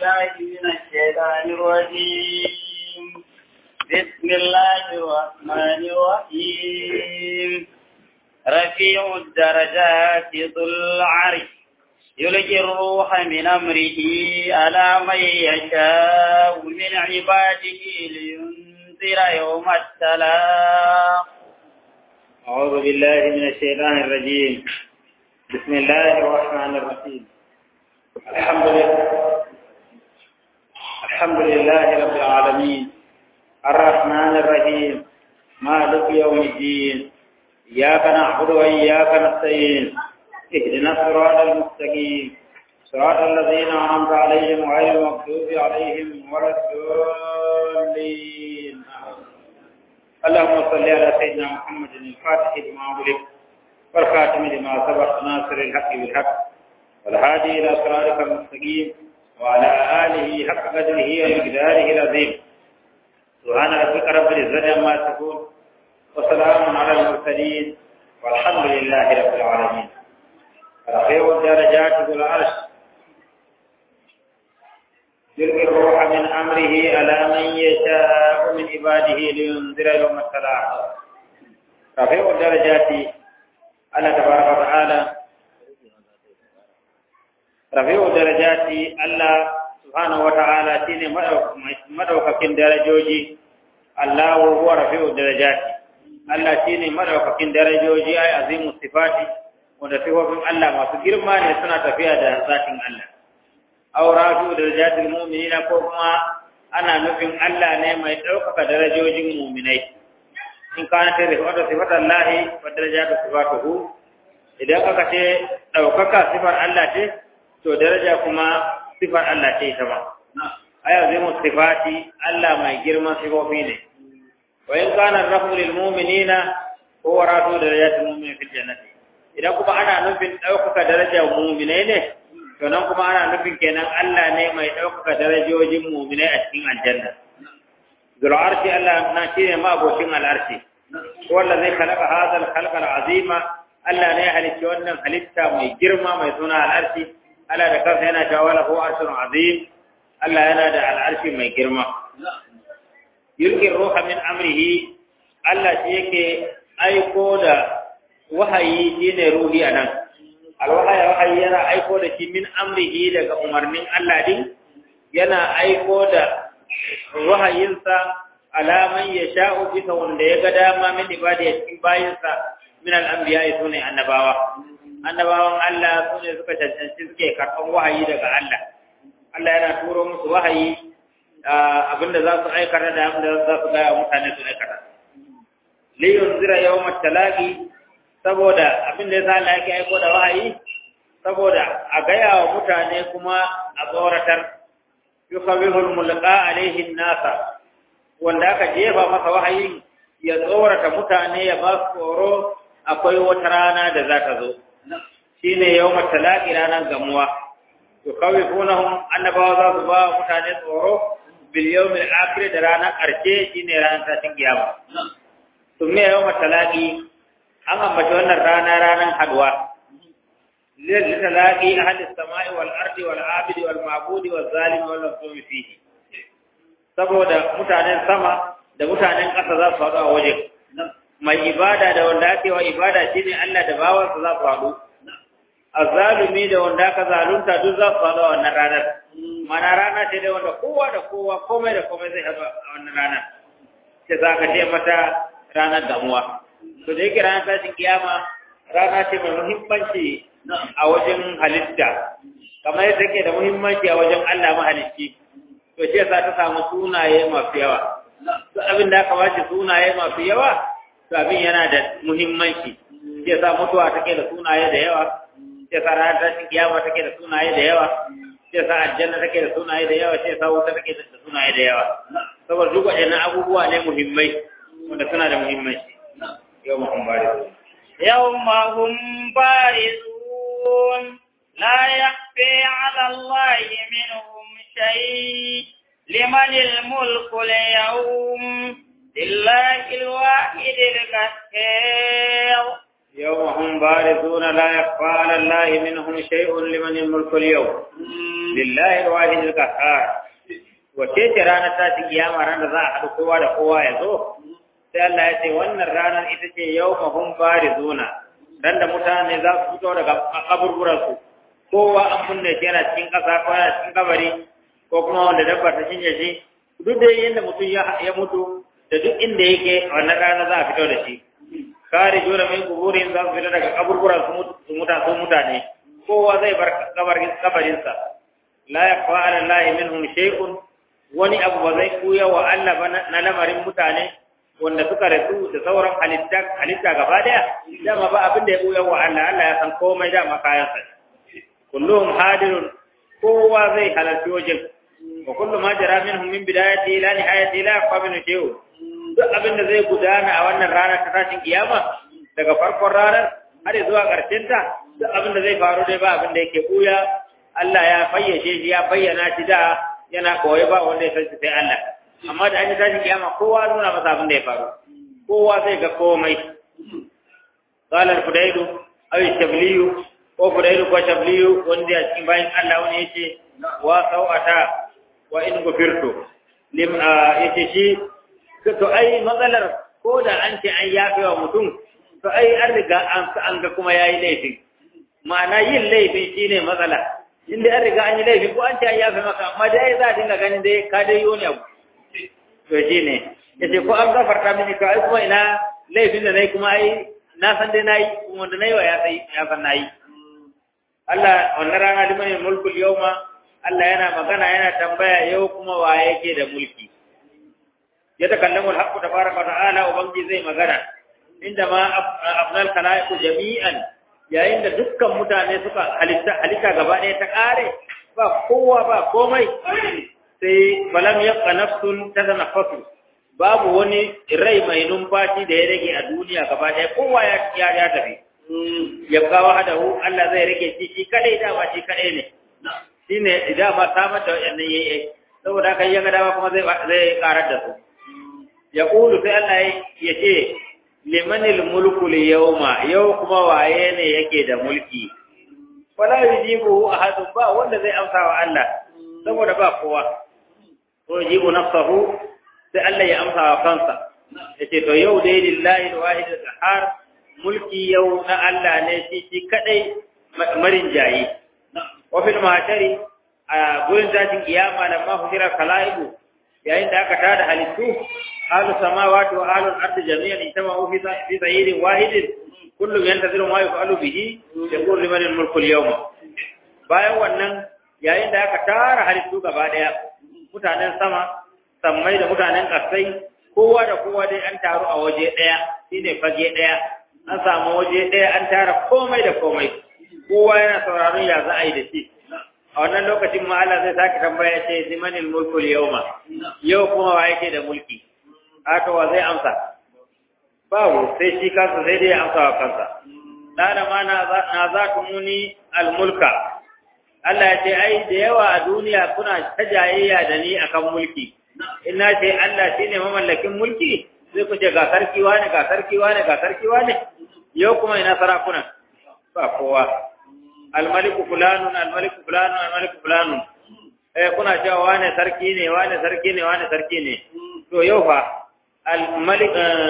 بالله من الشيطان الرجيم بسم الله الرحمن الرحيم رفيع الدرجات ذو العرش يلقي الروح من أمره على من يشاء من عباده لينذر يوم التلاق أعوذ بالله من الشيطان الرجيم بسم الله الرحمن الرحيم الحمد لله الحمد لله رب العالمين الرحمن الرحيم مالك يوم الدين إياك نعبد وإياك نستعين اهدنا الصراط المستقيم صراط الذين أنعمت عليهم غير المغضوب عليهم ولا الضالين اللهم صل على سيدنا محمد الفاتح لما أغلق والخاتم لما سبق ناصر الحق بالحق والهادي إلى صراطك المستقيم وعلى آله حق قدره ومقداره العظيم سبحان ربك رب العزة عما يصفون وسلام على المرسلين والحمد لله رب العالمين رفيع الدرجات ذو العرش يلقي الروح من أمره على من يشاء من عباده لينذر يوم السلام رفيع الدرجات الله تبارك وتعالى رفيع الدرجات الله سبحانه وتعالى شيء مدوكاكين درجوجي الله هو رفيع الدرجات Allah shi ne madaukakin darajoji ai azimu sifati wanda sifofin Allah masu girma ne suna tafiya da zatin Allah. Aw rafi'u darajatil mu'minina ko kuma ana nufin Allah ne mai ɗaukaka darajojin mu'minai. In kana ta da wata sifatan lahi wa darajatu sifatuhu idan aka ce ɗaukaka sifar Allah ce to daraja kuma sifar Allah ce ita ma. Ai azimu sifati Allah mai girman sifofi ne. وإن كان الرفع للمؤمنين هو رافع درجات المؤمنين في الجنة idan kuma ana nufin ɗaukaka darajar muminai ne to nan kuma ana nufin kenan Allah ne mai ɗaukaka darajojin muminai a cikin aljanna zul arshi Allah na shi ne ma'abocin al'arshi wanda zai kalaka hadal khalqal azima Allah ne ya halicci wannan halitta mai girma mai suna al'arshi Allah da kansa yana cewa lahu arshun azim Allah yana da al'arshi mai girma yulqi ruha min amrihi Allah shi yake aiko da wahayi shine ruhi anan alwahaya wahayi yana aiko da shi min amrihi daga umarnin Allah din yana aiko da wahayinsa alaman ya sha'u bisa wanda ya ga dama min ibadi a cikin bayinsa min al'anbiya sune annabawa annabawan Allah sune suka cancanci suke karɓan wahayi daga Allah Allah yana turo musu wahayi abinda za su aikata da abinda za su gaya mutane su aikata. Liyun zira yau matalaki saboda abinda ya sa Allah yake aiko da wahayi saboda a gaya wa mutane kuma a tsoratar yukawihul mulqa alaihin nasa wanda aka jefa masa wahayin ya tsorata mutane ya ba su tsoro akwai wata rana da za ta zo shine yau matalaki ranar gamuwa yukawifunahum annabawa za su ba mutane tsoro bil yawmil akhir da ranar ƙarshe shine ranar tashin kiyama to me yawma talaqi an ambaci wannan rana ranar haduwa lil talaqi ahli samai wal ardi wal abidi wal ma'budi wal zalim wal masumi fihi saboda mutanen sama da mutanen ƙasa za su haɗu a waje mai ibada da wanda ake wa ibada shine Allah da bawansa za su haɗu azzalumi da wanda aka zalunta duk za su haɗu a wannan ranar mana rana ce dai wanda kowa da kowa komai da komai zai haɗu a wannan rana ce za ka ce mata ranar damuwa to da yake ranar tashin kiyama rana ce mai muhimmanci a wajen halitta kamar yadda take da muhimmanci a wajen Allah mahalicci to shi yasa ta samu sunaye masu yawa to abin da aka bashi sunaye masu yawa to abin yana da muhimmanci shi yasa mutuwa take da sunaye da yawa shi yasa ranar tashin kiyama take da sunaye da yawa sai sa aljanna take da sunaye da yawa sai sa wuta take da sunaye da yawa saboda duk waɗannan abubuwa ne muhimmai wanda suna da muhimmanci yau mahum barizu yawma hum barizun la yakhfi 'ala allahi minhum shay liman al-mulku al-yawm lillahi al-wahid al-qahhar يوم هم بارزون لا يخفى على الله منهم شيء لمن الملك اليوم lillahi alwahid alqahhar wace ce ranar ta ci kiyama ran da za a haɗu kowa da kowa ya zo sai Allah ya ce wannan ranar ita ce yawma hum barizuna ran da mutane za su fito daga kaburburan su kowa an kunne shi yana cikin ƙasa ko yana cikin kabari ko kuma wanda dabba ta cinye shi duk da yadda mutum ya mutu da duk inda yake a wannan rana za a fito da shi kare jura min kuburin za su fito daga kaburburan su mutane kowa zai bar kabarinsa la yakfa ala allahi minhum shay'un wani abu ba zai kuya wa Allah ba na lamarin mutane wanda suka rasu da sauran halitta halitta gaba daya dama ba abin da ya kuya wa Allah Allah ya san komai dama kayan sa kulluhum hadirun kowa zai halarci wajen wa kullu ma jara minhum min bidayati ila nihayati la yakfa min shay'un duk abin da zai gudana a wannan ranar ta tashin kiyama daga farkon ranar har zuwa ƙarshen ta duk abin da zai faru dai ba abin da yake buya Allah ya fayyace shi ya bayyana shi da yana koyi ba wanda ya san shi sai Allah amma da an yi tashin kiyama kowa nuna masa abin da ya faru kowa zai ga komai qala al-fudailu aw shabliyu ko fudailu ko shabliyu wanda ya cikin bayan Allah wani yace wa sawata wa in gufirtu lim yace shi to ai matsalar ko da an ce an yafe wa mutum to ai an riga an ga kuma yayi laifin ma'ana yin laifin shine matsala inda an riga an yi laifi ko an ce an yafe maka amma dai za a dinga ganin dai ka dai yi wani abu to shine yace ko an gafarta mini ka ai kuma ina laifin da nayi kuma ai na san dai nayi kuma wanda nayi wa ya sai ya san nayi Allah wannan rana liman mulkul yawma Allah yana magana yana tambaya yau kuma wa yake da mulki ya takallamu al-haqqu tabaraka wa ta'ala ubangi zai magana inda ma afnal khalaiqu jami'an yayin da dukkan mutane suka halitta halitta gaba ɗaya ta ƙare ba kowa ba komai sai falam yabqa nafsun tatanaffasu babu wani rai mai numfashi da ya rage a duniya gaba ɗaya kowa ya ya ya tafi yabqa wahdahu Allah zai rage shi shi kadai dama shi kadai ne shine idan ma samar da wannan yayi saboda haka ya ga dama kuma zai zai karar da su yaqulu sai Allah ya ce limanil mulku yawma yau kuma waye ne yake da mulki wala yujibu ahadun ba wanda zai amsa wa Allah saboda ba kowa ko yujibu nafsahu sai Allah ya amsa wa kansa yace to yau dai lillahi alwahid alqahar mulki yau na Allah ne shi shi kadai marin jayi wa fil mahtari a gurin tashin kiyama da ma hujira kalaibu yayin da aka tada halittu ahlus samawati wa ahlul ardi jami'an ijtama'u fi fi sayyidin wahidin kullu yantaziru ma yaf'alu bihi yaqulu liman al-mulku al-yawma bayan wannan yayin da aka tara halittu gaba daya mutanen sama sammai da mutanen kasai kowa da kowa dai an taru a waje daya shine fage daya an samu waje daya an tara komai da komai kowa yana sauraron ya za a yi da shi a wannan lokacin ma Allah zai sake tambaya ce limanil mulku al-yawma yau kuma wa yake da mulki haka wa zai amsa babu sai shi kansa sai dai amsa wa kansa dana ma na za ku muni almulka Allah ya ce ai da yawa a duniya kuna ta jayayya da ni akan mulki ina ce Allah shine mamallakin mulki sai ku ce ga sarki wane ga sarki wane ga sarki wane yau kuma ina sarakuna ba kowa almaliku fulanun almaliku fulanun almaliku fulanun eh kuna cewa wane sarki ne wane sarki ne wane sarki ne to yau fa al-malik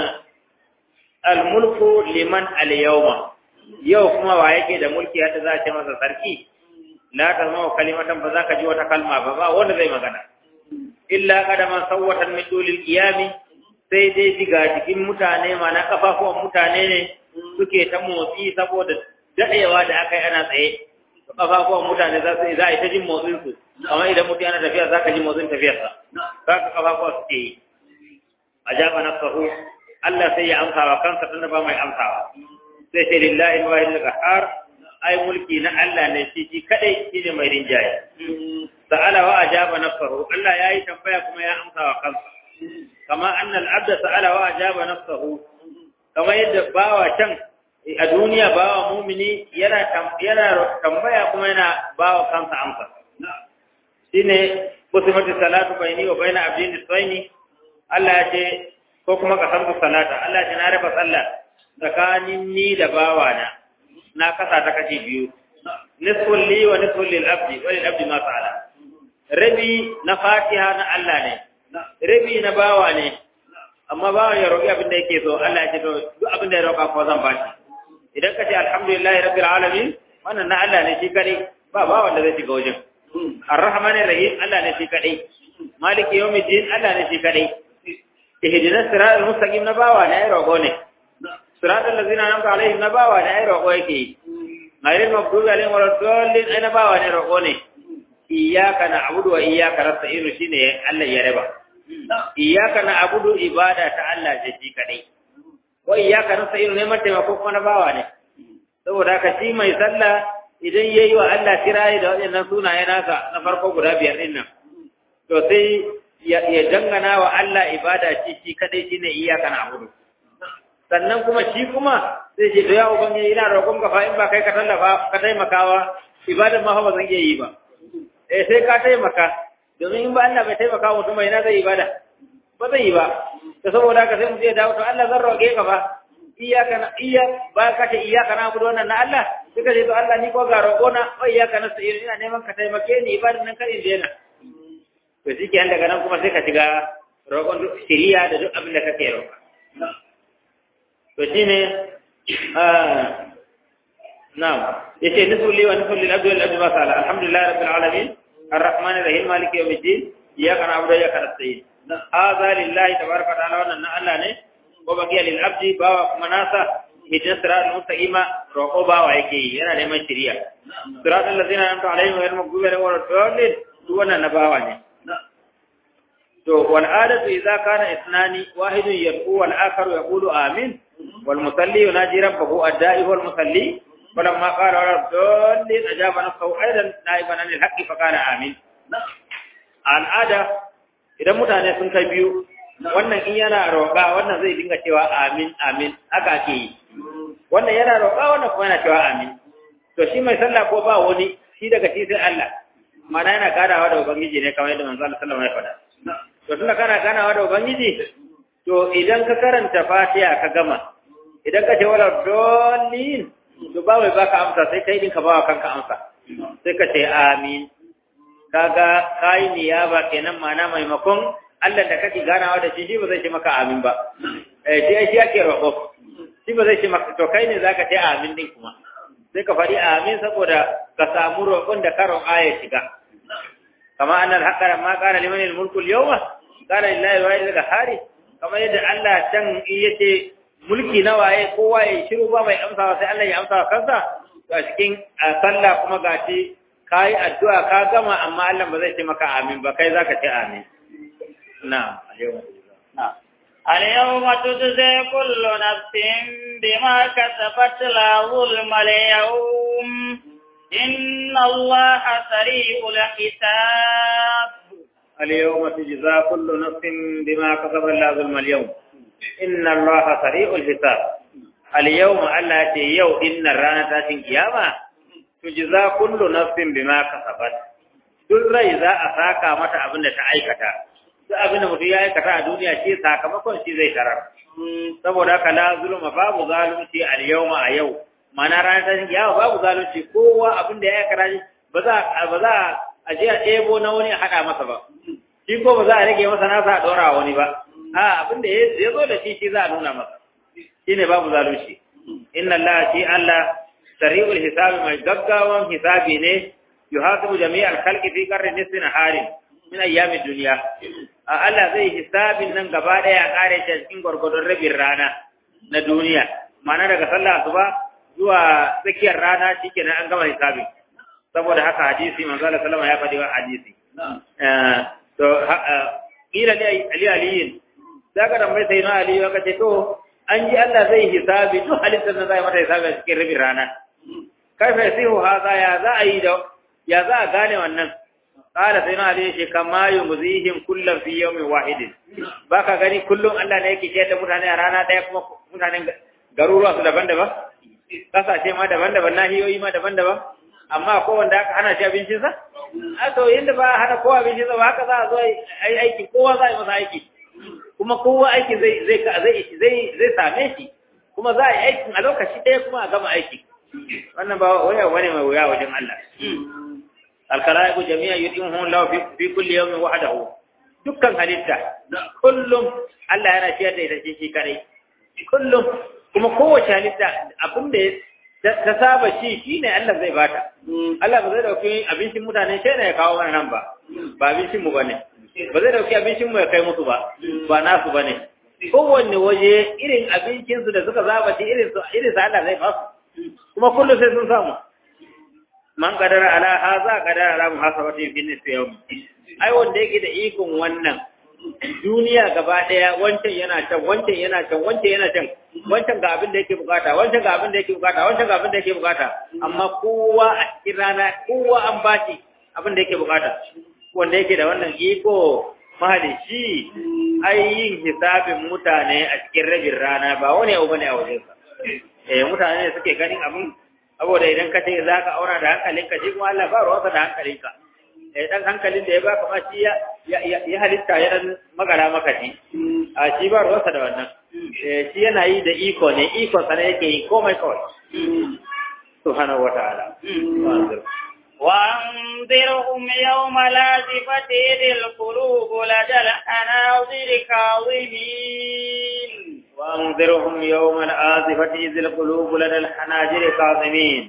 al-mulku liman al-yawma yau kuma wa yake da mulki hada za a ce masa sarki la ta zama kalimatan ba za ka ji wata kalma ba ba wanda zai magana illa qadaman sawwatan min dulil qiyami sai dai diga cikin mutane ma na kafafuwan mutane ne suke ta motsi saboda dadewa da aka yi ana tsaye kafafuwan mutane za su za a yi ta jin motsin su amma idan mutum yana tafiya za ka ji motsin tafiyarsa za ka kafafuwa suke yi ajaba nafsahu Allah sai ya amsa wa kansa tunda ba mai amsawa sai sai lillahi wa inna qahar ai mulki na Allah ne shi shi kadai shine mai rinjaye sa'ala wa ajaba nafsahu Allah yayi tambaya kuma ya amsa wa kansa kama anna al-abda sa'ala wa ajaba nafsahu kama yadda bawa can a duniya bawa mumini yana yana tambaya kuma yana bawa kansa amsa shine kusimatu salatu baini wa baina abdin tsaini Allah ya ce ko kuma ka san salata Allah ya ce na raba sallah tsakanin ni da bawana na kasa ta kashi biyu nisfun li wa nisfun lil abdi wa lil abdi ma fa'ala rabi na fatiha na Allah ne rabi na bawa ne amma bawa ya roƙi abin da yake so Allah ya ce to duk abin da ya roƙa ko zan bashi idan ka ce alhamdulillahi rabbil alamin wannan na Allah ne shi kadai ba ba wanda zai shiga wajen arrahmanir rahim Allah ne shi kadai maliki yawmiddin Allah ne shi kadai ihdinas siratal mustaqim na bawa ne ai roƙo ne siratal ladzina an'amta alaihim na bawa ne ai roƙo yake ghayril maghdubi alaihim waladdallin ai na bawa ne roƙo ne iyyaka na'budu wa iyyaka nasta'in shine Allah ya raba iyyaka na'budu ibada ta Allah ce shi kadai wa iyyaka nasta'in ne mai taimako kuma na bawa ne saboda haka shi mai sallah idan yayi wa Allah kirayi da waɗannan sunaye nasa na farko guda biyar din nan to sai ya dangana wa Allah ibada shi shi kadai shine iyyaka na'budu sannan kuma shi kuma sai ce to ya ubangiji ina roƙon ka fa in ba kai ka tallafa ka taimakawa ibadan ma fa ba zan iya yi ba eh sai ka taimaka domin in ba Allah bai taimaka mutum bai na zai ibada ba zai yi ba to saboda haka sai mu je dawo to Allah zan roƙe ka fa iyaka na iya ba ka ce iyaka na gudu wannan na Allah suka ce to Allah ni ko ga roƙo na wa iyaka na sai ina neman ka taimake ni ibadan nan kan inda yana to shi ke daga nan kuma sai ka shiga roƙon shiriya da duk abin da kake roƙa to shine na'am yace nisu li wa nisu lil abdi wal abdi ma sala alhamdulillah rabbil alamin arrahmanir rahim maliki yawmiddin iyyaka na'budu wa iyyaka nasta'in hadha lillahi tabaraka wa ta'ala wannan na Allah ne wa baqiya lil abdi bawa kuma nasa hidin siratal mustaqima roƙo bawa yake yi yana neman shiriya siratal ladzina an'amta alaihim ghayril maghdubi alaihim waladdallin duk wannan na bawa ne to wal adatu idza kana ithnani wahidun yad'u wal akharu yaqulu amin wal musalli yunaji rabbahu ad-da'i wal musalli فلما قال ولا الضالين أجاب نفسه أيضا نائبا عن الحق فقال آمين al'ada idan mutane sun kai biyu wannan in yana roƙa wannan zai dinga cewa amin amin haka ake yi wannan yana roƙa wannan kuma yana cewa amin to shi mai sallah ko ba wani shi daga shi sai Allah mana yana ganawa da ubangiji ne kamar yadda manzo Allah sallallahu alaihi wasallam ya faɗa to tunda kana ganawa da ubangiji to idan ka karanta Fatiha ka gama idan ka ce wala dallin to ba wai baka amsa sai kai din ka bawa kanka amsa sai ka ce amin kaga kai niyaba kenan mana maimakon Allah da kake ganawa da shi shi ba zai ce maka amin ba eh shi shi yake roƙo shi ba zai ce maka to kai ne zaka ce amin din kuma sai ka faɗi amin saboda ka samu roƙon da karon aya shiga kama annal haqqa ma qala liman al-mulku al-yawma qala lillahi wa inna hari kamar yadda Allah can yace mulki na waye kowa ya shiru ba mai amsawa sai Allah ya amsa kansa to a cikin sallah kuma gashi kai addu'a ka gama amma Allah ba zai ce maka amin ba kai zaka ce amin na'am na'am اليوم تجزي كل نفس بما كسبت لا ظلم اليوم إن الله سريع الحساب اليوم تجزى كل نفس بما كسبت لا ظلم اليوم inna allaha sari'ul hisab al yawma allati yau inna rana tashin kiyama tujza kullu nafsin bima kasabat duk rai za a saka mata abin da ta aikata duk abin da mutum ya aikata a duniya shi sakamakon shi zai tarar saboda haka la zulma babu zalunci al yawma a yau mana ranar tashin kiyama babu zalunci kowa abin da ya aikata ba za ba za a je a ɗebo na wani a haɗa masa ba shi ko ba za a rage masa nasa a ɗora wani ba a abin da ya zo da shi shi za a nuna masa shi ne babu zalunci inna Allah shi Allah sari'ul hisabi mai gaggawan hisabi ne yuhasibu jami'al khalqi fi qarni nisfin harin min ayyamid dunya a Allah zai hisabin nan gaba daya kare shi cikin gurgurdon rabin rana na duniya ma'ana daga sallah asuba zuwa tsakiyar rana shikenan an gama hisabi saboda haka hadisi manzo Allah sallama ya faɗi wa hadisi to kila ali aliyin zaka da mai sai na ali ya kace to an ji Allah zai hisabi duk halittar da zai mata hisabi a cikin rabin rana kai fa yasihu haza ya za a yi da ya za a gane wannan qala sai na ali shi kama yumzihim kullam fi yawmin wahidin baka gani kullum Allah ne yake ciyar da mutane a rana daya kuma mutanen garuruwa su daban-daban kasashe ma daban-daban nahiyoyi ma daban-daban amma ko wanda aka hana shi abincinsa a to yadda ba a hana kowa abincinsa ba haka za a zo a yi aiki kowa za a yi masa aiki kuma kowa aiki zai zai zai zai zai same shi kuma za a yi aikin a lokaci ɗaya kuma a gama aiki wannan ba waya wani mai wuya wajen Allah alkalaiku jami'a yudimuhum lahu fi fi kulli yawmin wahdahu dukkan halitta kullum Allah yana ciyar da ita shi kadai kullum kuma kowace halitta abin da ta saba shi shine Allah zai bata Allah ba zai dauki abincin mutane sai ya kawo mana nan ba ba abincin mu bane ba zai dauki abincin mu ya kai musu ba ba nasu bane kowanne waje irin abincin su da suka zaba shi irin su irin sa Allah zai ba su kuma kullum sai sun samu man kadara ala haza kadara ala muhasabati fi nisfi yawm ai wanda yake da ikon wannan duniya gaba daya wancan yana can wancan yana can wancan yana can wancan ga abin da yake bukata wancan ga abin da yake bukata wancan ga abin da yake bukata amma kowa a cikin rana kowa an bashi abin da yake bukata wanda yake da wannan iko mahalici ai yin hisabin mutane a cikin rabin rana ba wani abu bane a wajensa eh mutane ne suke ganin abin saboda idan ka ce za ka aura da hankalinka shi kuma Allah ba ruwansa da hankalinka eh dan hankalin da ya baka ma shi ya ya halitta ya dan magara maka shi a shi ba ruwansa da wannan eh shi yana yi da iko ne iko sa ne yake yi komai kawai subhanahu wataala وأنذرهم يوم لازفة إذ القلوب لدى الحناظر كاظمين وأنذرهم يوم الآزفة إذ القلوب لدى الحناجر كاظمين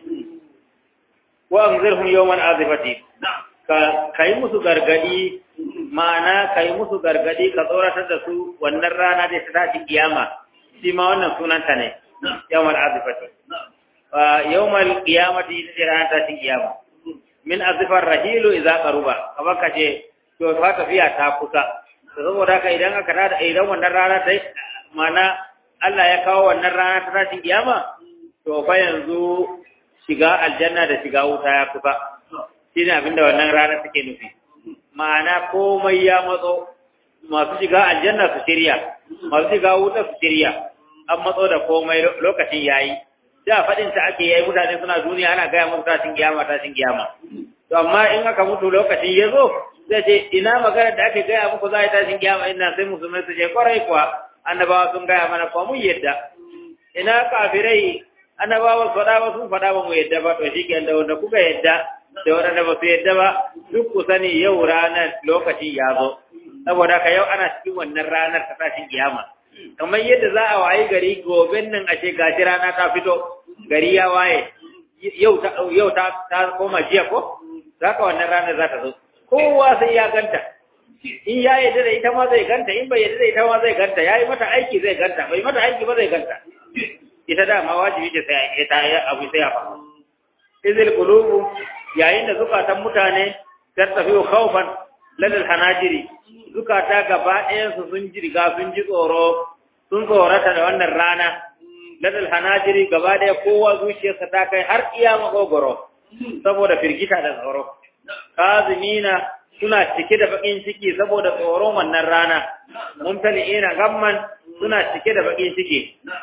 وأنذرهم يوم الآزفة kai musu gargadi ma'ana kai musu gargadi ka tsoratar da su wannan rana da ta tashi kiyama shi ma wannan sunanta ne yawmal azifati yawmal qiyamati ita rana ta tashi kiyama min azifar rahilu idza qaruba kamar kace to fa tafiya ta kusa saboda haka idan aka tada idan wannan rana ta mana Allah ya kawo wannan rana ta tashin kiyama to fa yanzu shiga aljanna da shiga wuta ya kusa shine abinda wannan rana take nufi ma'ana komai ya matso masu shiga aljanna su shirya masu shiga wuta su shirya an matso da komai lokacin yayi da fadin ta ake yayi mutane suna duniya ana gaya musu tashin kiyama tashin kiyama to amma in aka mutu lokacin ya zo zai ce ina magana da ake gaya muku za a yi tashin kiyama ina sai musulmai su je kwarai kuwa annabawa sun gaya mana kuma mun yadda ina kafirai annabawa su faɗa ba sun faɗa ba mu yadda ba to shi ke da wanda kuka yadda da wanda ba su yadda ba duk ku sani yau ranar lokacin ya zo saboda ka yau ana cikin wannan ranar ta tashin kiyama kamar yadda za a wayi gari gobe nan a ce gashi rana ta fito gari ya waye yau ta yau ta ta koma jiya ko zaka wannan ranar za ta zo kowa sai ya ganta in ya yadda da ita ma zai ganta in bai yadda da ita ma zai ganta yayi mata aiki zai ganta bai mata aiki ba zai ganta ita da ma wajibi ce sai ita ya abu sai ya faru izil qulubu yayin da zukatan mutane tattafi khawfan ladal hanajiri zukata gaba ɗayan su sun ji riga sun ji tsoro sun tsorata da wannan rana ladal hanajiri gaba ɗaya kowa zuciyarsa ta kai har iya magogoro saboda firgita da tsoro kazimina suna cike da bakin ciki saboda tsoron wannan rana mumtali'ina gamman suna cike da bakin ciki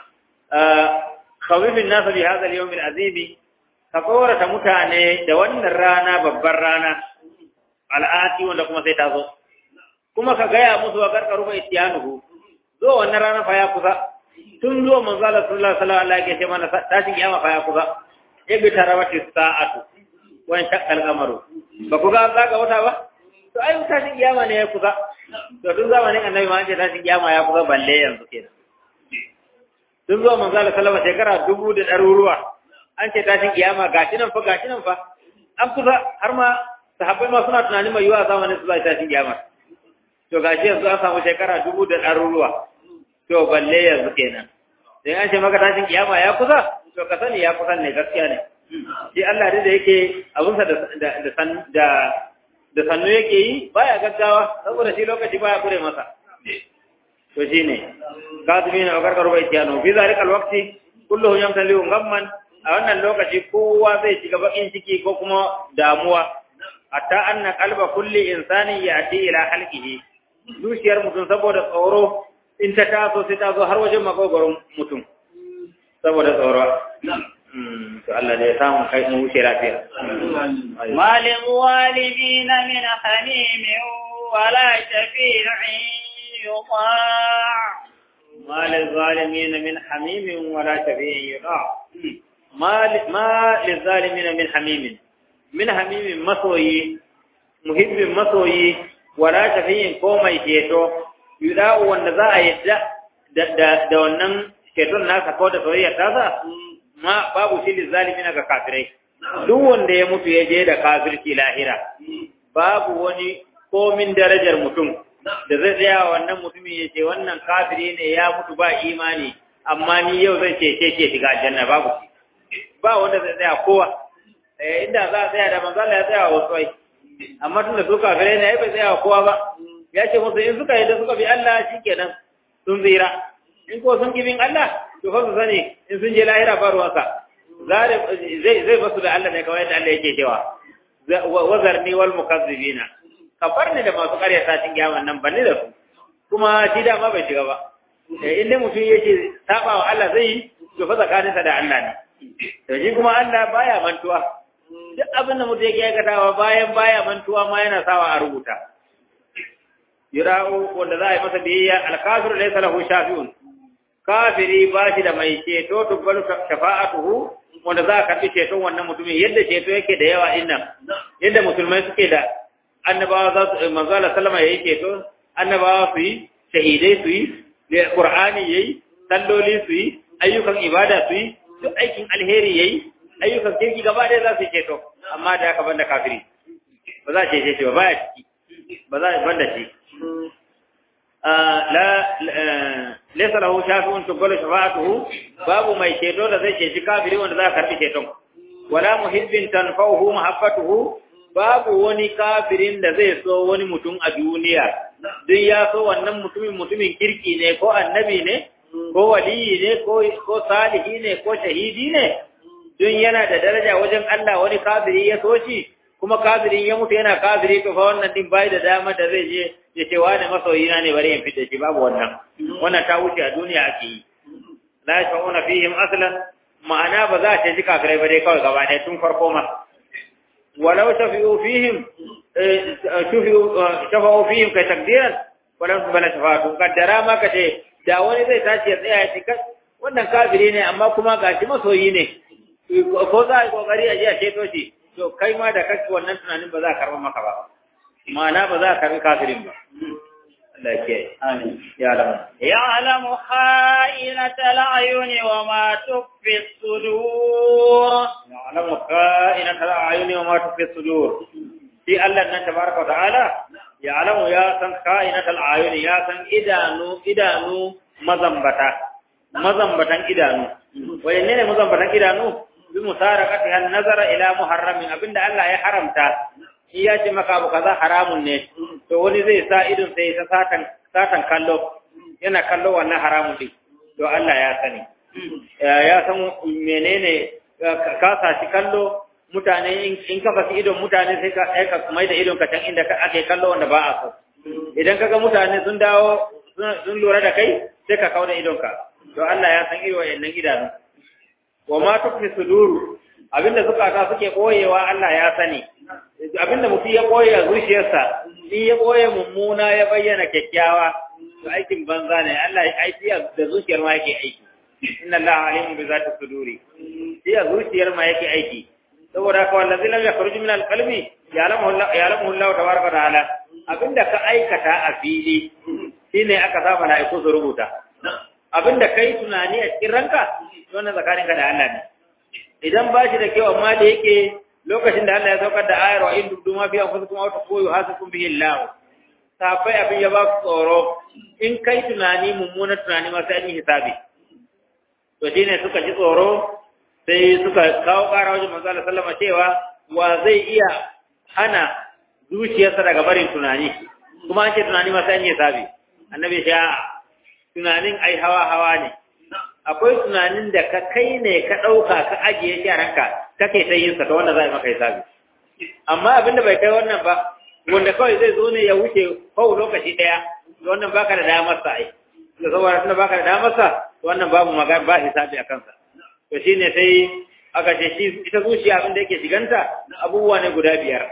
khawifin nasu bi hadha al-yawm al-azimi ka tsorata mutane da wannan rana babbar rana al'ati wanda kuma sai ta zo kuma ka gaya musu wa karkaru bai tiyanuhu zo wannan rana fa ya kusa tun zo manzo Allah sallallahu alaihi wasallam ya mana tashin kiyama fa ya kusa ibi tarawati sa'atu wa shaqqal qamaru ba ku ga zaga wata ba to ai tashin kiyama ne ya kusa to tun zamanin annabi ma an ce tashin kiyama ya kusa balle yanzu kenan tun zuwa manzo Allah sallallahu alaihi shekara dubu da ɗaruruwa an ce tashin kiyama gashi nan fa gashi nan fa an kusa har ma sahabbai ma suna tunanin mai yiwa zamanin su zai tashin kiyama to gashi yanzu an samu shekara dubu da ɗaruruwa to balle yanzu kenan sai an ce maka tashin kiyama ya kusa to ka sani ya kusa ne gaskiya ne shi Allah da yake abunsa da da da da sannu yake yi baya gaggawa saboda shi lokaci baya kure masa to shine kadimina wa karkaru bai tiyano fi zalikal waqti kulluhum yamtaliu gamman a wannan lokaci kowa zai shiga bakin ciki ko kuma damuwa hatta anna qalba kulli insani yati ila halqihi zuciyar mutum saboda tsoro in ta taso sai ta zo har wajen makogoron mutum saboda tsoro to Allah da ya samu kai mu wuce lafiya malin walidina min hamimin wala shafi'in يطاع ما للظالمين من حميم ولا شفيع يطاع ما ما للظالمين من حميم min hamimin masoyi muhibbin masoyi wala shafiyin ko mai ceto yuda'u wanda za a yadda da wannan ceton nasa ko da soyayya ta sa ma babu shi lizalimina ga kafirai duk wanda ya mutu ya je da kafirci lahira babu wani komin darajar mutum da zai tsaya wannan mutumin ya ce wannan kafiri ne ya mutu ba imani amma ni yau zai ce ce ce shiga aljanna babu shi ba wanda zai tsaya kowa eh inda za a tsaya da manzo Allah ya tsaya wa wasu ai amma tunda su kafirai ne ai bai tsaya wa kowa ba ya ce musu in suka yi da suka bi Allah shikenan sun tsira in ko sun kibin Allah to fa su sani in sun je lahira ba ruwansa zai zai basu da Allah ne kawai da Allah yake cewa wazarni wal mukazzibina ka bar ni da masu ƙarya satin kiyaman nan banni da su kuma shi da ma bai shiga ba in dai mutum yake saba wa Allah zai yi to fa tsakaninsa da Allah ne to shi kuma Allah baya mantuwa duk abin da mutum yake aikatawa bayan baya mantuwa ma yana sawa a rubuta yura'u wanda za a yi masa biyayya alkafiru laysa lahu shafi'un kafiri ba shi da mai ceto tubbalu shafa'atuhu wanda za a karbi ceton wannan mutumin yadda ceto yake da yawa din nan yadda musulmai suke da annabawa za su manzo Allah sallama yayi ceto annabawa su yi shahidai su yi da qur'ani yayi salloli su yi ayyukan ibada su yi duk aikin alheri yayi ayyukan kirki gaba ɗaya za su yi ceto amma da haka banda kafiri ba za a cece shi ba baya ciki ba za a banda shi la laysa lahu shafi'un tuqbalu shafa'atuhu babu mai ceto da zai ceci kafiri wanda za a karbi ceton wala muhibbin tanfa'uhu mahabbatuhu babu wani kafirin da zai so wani mutum a duniya duk ya so wannan mutumin mutumin kirki ne ko annabi ne ko waliyi ne ko salihi ne ko shahidi ne duk yana da daraja wajen Allah wani kafiri ya so shi kuma kafirin ya mutu yana kafiri to fa wannan din bai da dama da zai je ya ce wani masoyina ne bari in fita shi babu wannan wannan ta wuce a duniya ake yi la yashfa'una fihim aslan ma'ana ba za a ce kafirai ba dai kawai gaba ɗaya tun farko ma walau shafi'u fihim shafa'u fihim kai takdiran walau su bala shafa'atu kaddara ma ka ce da wani zai tashi ya tsaya ya ce wannan kafiri ne amma kuma gashi masoyi ne ko za a yi kokari a je a ceto shi to kai ma da kake wannan tunanin ba za a karɓa maka ba ma'ana ba za a karɓi kafirin ba Allah ya kiyaye amin ya alamu ya alamu kha'inatal ayuni wa ma tukfi sudur ya alamu kha'inatal ayuni wa ma tukfi sudur shi Allah nan tabaraka wa ta'ala ya alamu ya san kha'inatal ayuni ya san idanu idanu mazambata mazambatan idanu wayanne ne mazambatan idanu bi musarakatiha nazara ila muharramin abinda Allah ya haramta in ya ce maka abu kaza haramun ne to wani zai sa idon sai ta satan satan kallo yana kallo wannan haramun din to Allah ya sani ya san menene ka sashi kallo mutane in ka fasi idon mutane sai ka aika mai da idon ka can inda ake kallo wanda ba a so idan kaga mutane sun dawo sun lura da kai sai ka kawo da idon ka to Allah ya san irin wayannan idanu wa ma tukfi suduru abinda zukata suke koyewa Allah ya sani abinda mutum ya koye a zuciyarsa in ya koye mummuna ya bayyana kyakkyawa to aikin banza ne Allah aiki da zuciyar ma yake aiki inna Allah alimun bi zati suduri shi a zuciyar ma yake aiki saboda haka wallazi lam yakhruj min alqalbi ya'lamu Allah ya'lamu Allah tabaraka ta'ala abinda ka aikata a fili shine aka sa mala'iku su rubuta abinda kai tunani a cikin ranka wannan tsakaninka da Allah ne idan ba shi da kyau amma da yake lokacin da Allah ya saukar da ayar wa in dubdu ma fi anfusikum aw taqulu hasikum bihi Allah safai abin ya ba ku tsoro in kai tunani mummunan tunani ma sai an yi hisabi to shine suka ji tsoro sai suka kawo ƙara wajen manzo Allah sallama cewa wa zai iya hana zuciyarsa daga barin tunani kuma an ce tunani ma sai an yi hisabi annabi ya tunanin ai hawa hawa ne akwai tunanin da ka kai ne ka ɗauka ka ajiye shi a ranka kake ta yin sa ta wanda za a yi maka hisabi amma abinda bai kai wannan ba wanda kawai zai zo ne ya wuce kawai lokaci ɗaya wannan baka da damar sa ai da saboda tunda baka da damar sa wannan babu magana ba hisabi a kansa to shine sai aka ce shi ita zuciya abinda yake shiganta abubuwa ne guda biyar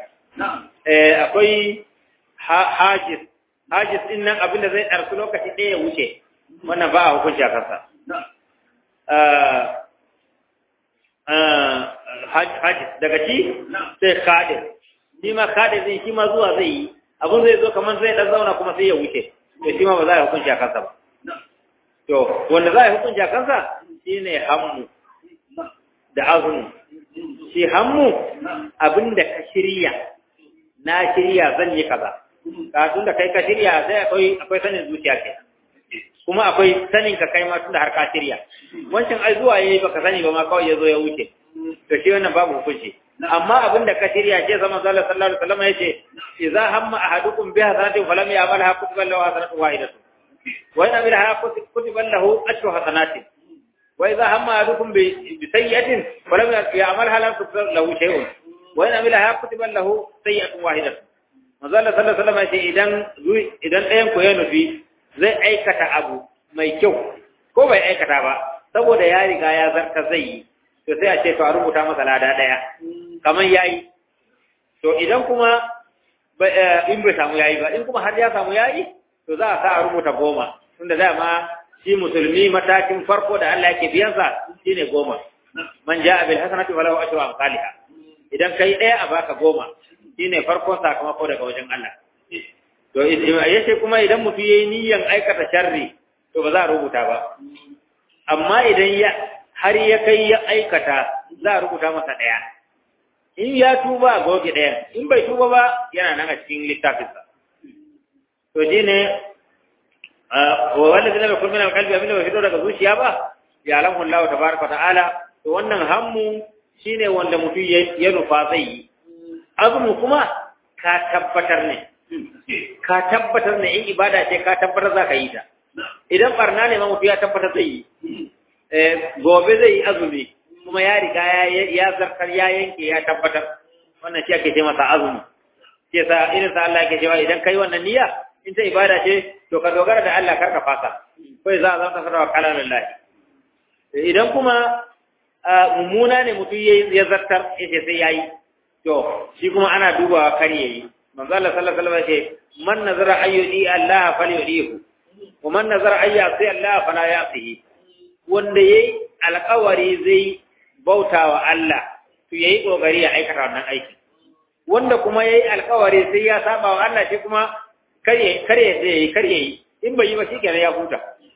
eh akwai hajis hajis din nan abinda zai ɗarsu lokaci ɗaya ya wuce wannan ba a hukunci a kansa haji daga ci sai kadir shi ma kadir din shi ma zuwa zai yi abun zai zo kamar zai dan zauna kuma sai ya wuce to shi ma ba za a hukunci a kansa ba to wanda za a hukunci a kansa shine hammu da azumi shi hammu abinda ka shirya na shirya zan yi kaza kafin da kai ka shirya sai akwai akwai sanin zuciya ke kuma akwai sanin ka kai ma tunda har ka shirya wancan ai zuwa yayi baka sani ba ma kawai ya zo ya wuce to shi wannan babu hukunci amma abin da ka shirya ce zaman Allah sallallahu alaihi wasallam yace idza hamma ahadukum bi hasanatin falam ya'malha kutiba lahu hasanatun wahidatun wa in amilha kutiba lahu ashru hasanatin wa idza hamma ahadukum bi sayyi'atin falam ya'malha lam kutiba lahu shay'un wa in amilha kutiba lahu sayyi'atun wahidatun manzo Allah sallallahu alaihi wasallam yace idan idan ɗayan ku ya nufi zai aikata abu mai kyau ko bai aikata ba saboda ya riga ya zarta zai yi to sai a ce to a rubuta masa lada ɗaya kamar yayi to idan kuma in bai samu yayi ba in kuma har ya samu yayi to za a sa a rubuta goma tunda dama shi musulmi matakin farko da Allah yake biyansa shine goma man ja'a bil hasanati falahu ashru amsalha idan kai ɗaya a baka goma shine farkon sakamako daga wajen Allah to yace kuma idan mutum yayi niyyan aikata sharri to ba za a rubuta ba amma idan ya har ya kai ya aikata za a rubuta masa ɗaya in ya tuba a goge ɗaya in bai tuba ba yana nan a cikin littafinsa to shi ne wanda zai bai kulmin alkalbi abinda bai fito daga zuciya ba ya alamun lawa ta baraka ta'ala to wannan hammu shine wanda mutum ya nufa zai yi azumi kuma ka tabbatar ne ka tabbatar ne in ibada ce ka tabbatar za ka yi ta idan barna ne ma mutum ya tabbatar zai yi gobe zai yi azumi kuma ya riga ya zartar ya yanke ya tabbatar wannan shi ake ce masa azumi ke sa irin sa Allah yake cewa idan kai wannan niyya in ta ibada ce to ka dogara da Allah karka fasa kai za a zama sarrafa kala lillahi idan kuma mummuna ne mutum ya zartar yace sai yayi to shi kuma ana dubawa kar yayi manzo Allah sallallahu alaihi wasallam ce man nazara ayyudi Allah falyudihu wa man nazara ayyasi Allah fala yasihi wanda yayi alƙawari zai bautawa Allah to yayi kokari ya aikata wannan aiki wanda kuma yayi alƙawari sai ya saba wa Allah shi kuma kare kare sai kare yi in bai yi ba shikenan ya huta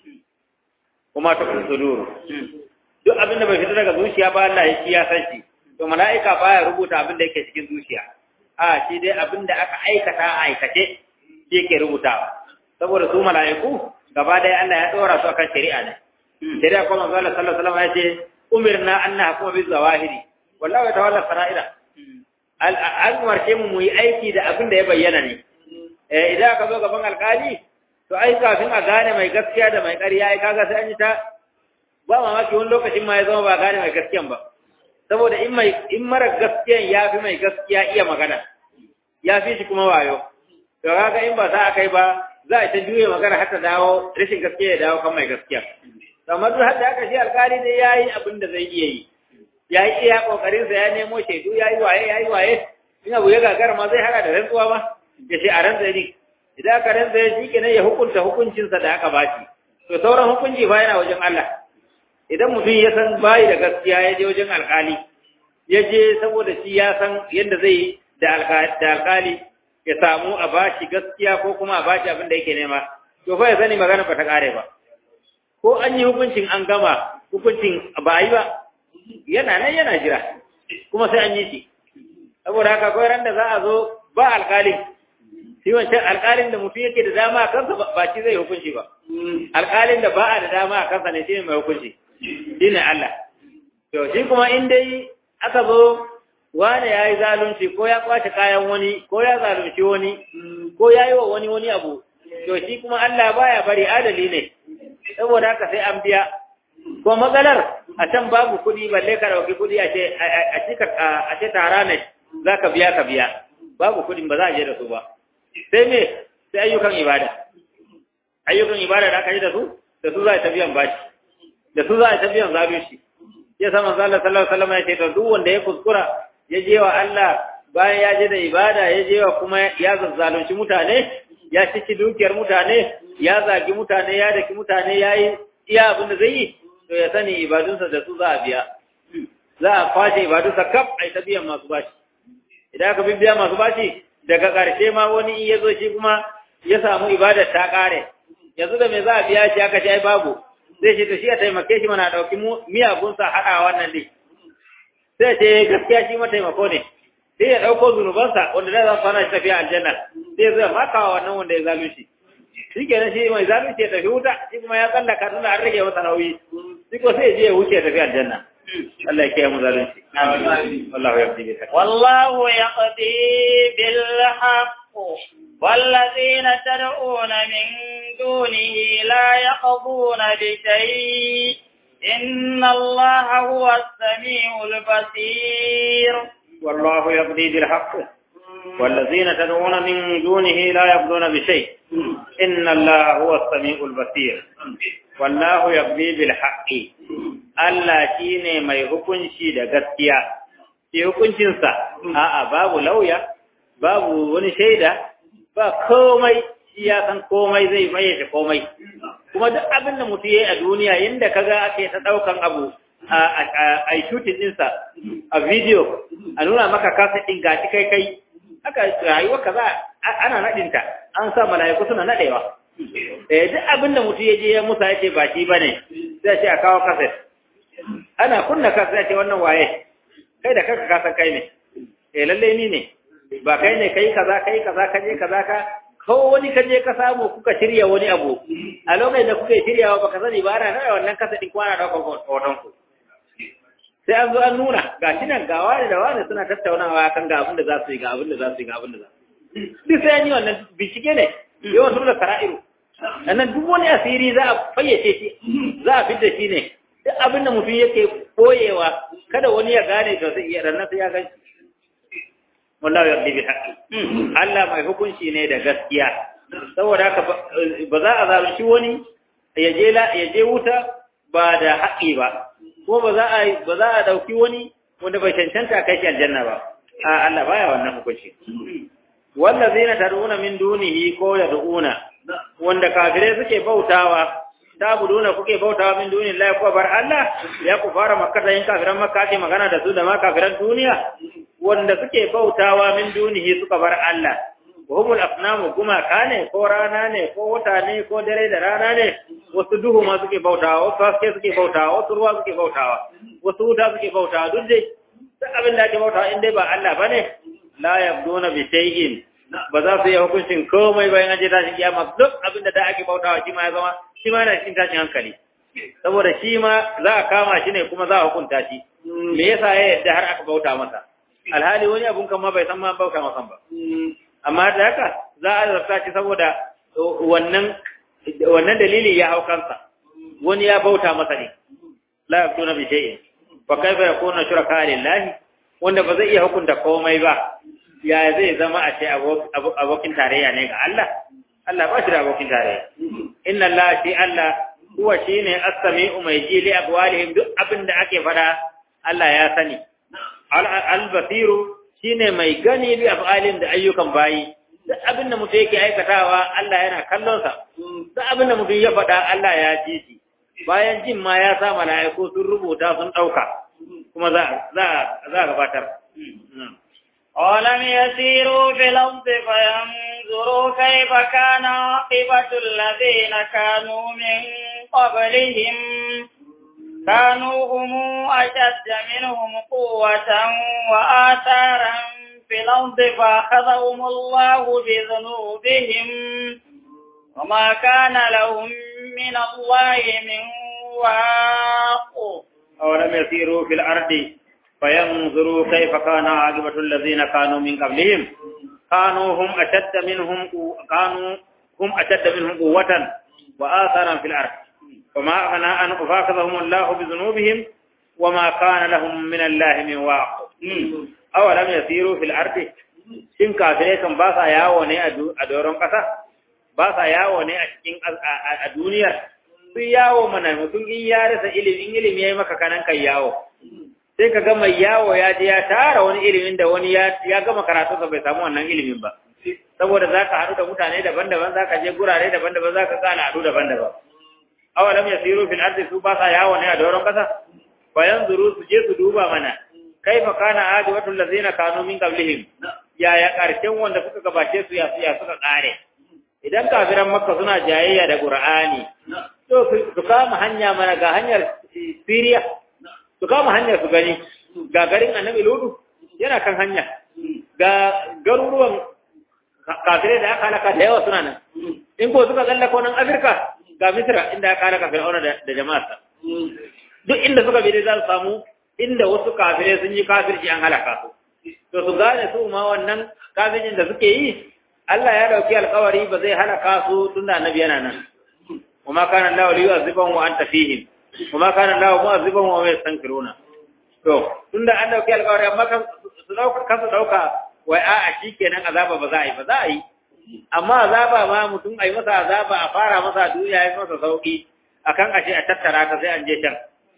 kuma ta sudur duk abin da bai fita daga zuciya ba Allah ya ya san shi to mala'ika baya rubuta abin da yake cikin zuciya a shi dai abin da aka aikata a aikace shi yake rubutawa saboda su mala'iku gaba ɗaya Allah ya ɗora su akan shari'a ne shari'a kuma manzo Allah sallallahu alaihi wasallam ya ce umirna an nahkuma bil zawahiri wallahu yatawalla fara'ida an umarce mu mu yi aiki da abin da ya bayyana ne eh idan ka zo gaban alkali to ai kafin a gane mai gaskiya da mai ƙarya ai kaga sai an yi ta ba mamaki wani lokacin ma ya zama ba gane mai gaskiyan ba saboda in mai in mara gaskiyan ya fi mai gaskiya iya magana ya fi shi kuma wayo to kaga in ba za a kai ba za a ta juye magana har ta dawo rashin gaskiya ya dawo kan mai gaskiya kamar duk hadda aka shi alkali dai yayi abin da zai iya yi ya yi iya kokarin sa ya nemo shaidu ya yi waye ya yi waye in abu ya gagara ma zai hada da rantsuwa ma ya ce a rantsa ne idan aka rantsa ya shi kenan ya hukunta hukuncinsa da aka bashi to sauran hukunci ba yana wajen Allah idan mutum ya san bayi da gaskiya ya je wajen alkali ya je saboda shi ya san yadda zai da alkali ya samu a bashi gaskiya ko kuma a bashi abin da yake nema to fa ya sani magana ba ta kare ba ko an yi hukuncin an gama hukuncin ba a yi ba yana nan yana jira kuma sai an yi shi saboda haka kawai ran da za a zo ba alkalin shi wancan alkalin da mutum yake da dama a kansa ba shi zai hukunci ba alkalin da ba a da dama a kansa ne shi ne mai hukunci shi ne Allah to shi kuma in dai aka zo wani ya yi zalunci ko ya kwace kayan wani ko ya zalunci wani ko ya yi wa wani wani abu to shi kuma Allah baya bari adali ne saboda haka sai an biya ko matsalar a can babu kuɗi balle ka dauki kuɗi a ce a ce tara ne za ka biya ka biya babu kuɗin ba za a je da su ba sai me sai ayyukan ibada ayyukan ibada da aka yi da su da su za a ta biyan bashi da su za a ta biyan zalunci ya sa manzo Allah sallallahu alaihi wasallam ya ce to duk wanda ya kuskura ya je wa Allah bayan ya je da ibada ya je wa kuma ya zazzalunci mutane ya cici dukiyar mutane ya zagi mutane ya daki mutane ya yi iya abin da zai yi to ya sani ibadunsa da su za a biya za a kwace ibadu sa kaf ai ta biyan masu bashi idan aka bibiya masu bashi daga ƙarshe ma wani in ya zo shi kuma ya samu ibadar ta ƙare yanzu da me za a biya shi aka ce ai babu zai ce to shi a taimake shi mana ɗauki miyagunsa haɗa wannan dai sai ce gaskiya shi mataimako ne sai ya ɗauko zunubansa wanda da za su hana shi tafiya aljanna sai zai makawa wannan wanda ya zalunci shi kenan shi mai zalunci ya tafi wuta shi kuma ya tsallaka tunda an rage masa nauyi shi ko sai ya je ya wuce ya tafi aljanna Allah ya kiyaye mu zalunci amin wallahu yaqdi bil haqq wallahu yaqdi bil haqq والذين تدعون من دونه لا يقضون بشيء إن الله هو السميع البصير والله يقضي بالحق والذين تدعون من دونه لا يقضون بشيء إن الله هو السميع البصير والله يقضي بالحق Allah shi ne mai hukunci da gaskiya, shi hukuncinsa, a'a babu lauya, babu wani shaida, ba komai, shi ya san komai zai mayyace komai. Kuma duk abin da mutum ya yi a duniya inda kaga ake ta ɗaukan abu a shooting ɗinsa a video, a nuna maka kasa ɗin gashi kai kai, haka rayuwa kaza ana naɗinta, an sa mala'iku suna naɗewa. Eh duk abin da mutum ya je ya musa ya ce ba shi ba ne, sai ce a kawo kaset. ana kunna ka sai ce wannan waye kai da kanka ka san kai ne eh lalle ni ne ba kai ne kai kaza kai kaza ka je kaza ka ko wani ka je ka samu kuka shirya wani abu a lokacin da kuka shiryawa baka sani ba ana nuna wannan kasa din kwana da hoton ku sai an zo an nuna ga shi nan ga wani da wani suna tattaunawa kan ga abin da za su yi ga abin da za su yi ga abin da za su yi duk sai an yi wannan bincike ne yawan su da sara'iru sannan duk wani asiri za a fayyace shi za a fidda shi ne duk abin da mutum yake koyewa kada wani ya gane to sai iya ranar sai ya gani wallahi yardi bi haqqi Allah mai hukunci ne da gaskiya saboda haka ba za a zalunci wani ya je la ya je wuta ba da haƙi ba ko ba za a ba za a dauki wani wanda bai cancanta kai shi aljanna ba a Allah baya wannan hukunci wallazina tad'una min dunihi ko yad'una wanda kafirai suke bautawa tabuduna kuke bautawa min duni Allah ko bar Allah ya ku fara makka da yin kafiran makka ce magana da su da ma kafiran duniya wanda suke bautawa min dunihi suka bar Allah wahumul afnamu kuma kane ko rana ne ko wata ne ko dare da rana ne wasu duhu ma suke bautawa wasu haske suke bautawa wasu ruwa suke bautawa wasu wuta suke bautawa duk dai duk abin da ake bautawa in dai ba Allah bane la yabduna bi shay'in ba za su yi hukuncin komai bayan an je tashin kiyama duk abin da da ake bautawa shi ma ya zama shi ma yana cikin tashin hankali saboda shi ma za a kama shi ne kuma za a hukunta shi me yasa ya yadda har aka bauta masa alhali wani abun kan ma bai san ma bauta masa ba amma da haka za a zarta shi saboda wannan wannan dalili ya hau kansa wani ya bauta masa ne la yakuna bi shay'in fa kaifa yakuna shuraka lillahi wanda ba zai iya hukunta komai ba ya zai zama a ce abokin tarayya ne ga Allah Allah ba shi da abokin tarayya inna Allah shi Allah huwa shine as-sami'u mai ji li aqwalihim duk abin da ake fada Allah ya sani al-basiru shine mai gani bi af'alin da ayyukan bayi duk abin da mutum yake aikatawa Allah yana kallon sa duk abin da mutum ya fada Allah ya ji shi bayan jin ma ya sa mala'iku sun rubuta sun dauka kuma za za za gabatar أولم يسيروا في الأرض فينظروا كيف كان عاقبة الذين كانوا من قبلهم كانوا هم أشد منهم قوة وآثارا في الأرض فأخذهم الله بذنوبهم وما كان لهم من الله من واق أولم يسيروا في الأرض فينظروا كيف كان عاقبة الذين كانوا من قبلهم كانوا هم أشد منهم كانوا هم أشد منهم قوة وآثارا في الأرض وما أغنى أن أفاخذهم الله بذنوبهم وما كان لهم من الله من واق أولم يسيروا في الأرض shin kafirai kan ba sa yawo ne a doron ƙasa ba sa yawo ne a cikin a duniyar su yawo mana mutum in ya rasa ilimin ilimi ya yi maka kanan kan yawo sai ka ga mai yawo ya je ya tara wani ilimin da wani ya gama karatunsa bai samu wannan ilimin ba saboda za ka haɗu da mutane daban-daban za ka je gurare daban-daban za ka ga al'adu daban-daban awalam yasiru fil ardi su ba sa yawo ne a doron kasa bayan zuru su je su duba mana kaifa kana ajibatul ladzina kanu min qablihim yaya karshen wanda suka gabace su ya ya suka kare idan kafiran makka suna jayayya da qur'ani to su kama hanya mana ga hanyar Syria su kama hanyar su gani ga garin annabi ludu yana kan hanya ga garuruwan kafirai da aka halaka da yawa suna nan in ko suka tsallaka nan afirka ga misra inda aka halaka fir'auna da jama'arsa duk inda suka bi za su samu inda wasu kafirai sun yi kafirci an halaka su to su gane su ma wannan kafircin da suke yi Allah ya dauki alkawari ba zai halaka su tunda annabi yana nan وما كان الله ليعذبهم وانت فيهم وما كان الله معذبهم وهم يستنكرون to tunda an dauki alƙawari amma kan su dauka kan su dauka wai a a shikenan azaba ba za a yi ba za a yi amma azaba ma mutum ai masa azaba a fara masa duniya ya masa sauki akan ashe a tattara ta sai an je can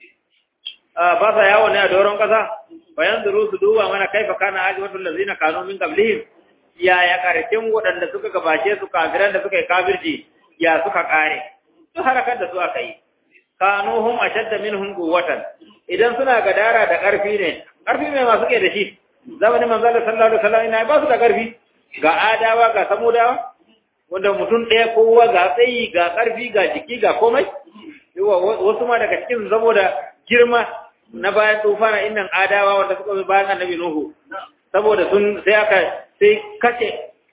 ba sa yawo ne a doron kasa bayan zuru su duba mana kaifa kana ajibatul ladzina kanu min qablihim ya ya karshen waɗanda suka gabace su kafiran da suka yi kafirci ya suka kare su harakar da su aka yi kanu hum ashadda minhum quwwatan idan suna gadara da ƙarfi ne ƙarfi mai masu ke da shi zamanin manzo Allah sallallahu alaihi wasallam ina ba su da ƙarfi ga adawa ga samudawa wanda mutum ɗaya kowa ga tsayi ga ƙarfi ga jiki ga komai wasu ma daga cikin saboda girma na bayan tufana innan adawa wanda suka bi bayan annabi nuhu saboda sun sai aka sai kace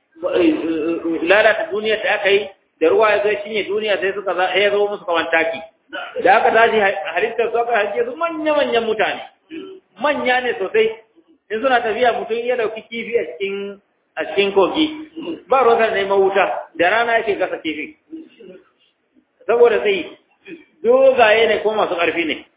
lalata duniyar da aka yi da ruwa ya zai cinye duniya sai suka ya zo musu kawan taki da aka tashi halittar su aka halice su manya-manyan mutane manya ne sosai in suna tafiya mutum ya dauki kifi a cikin a cikin kogi ba ruwan neman wuta da rana yake gasa kifi saboda sai dogaye ne ko masu ƙarfi ne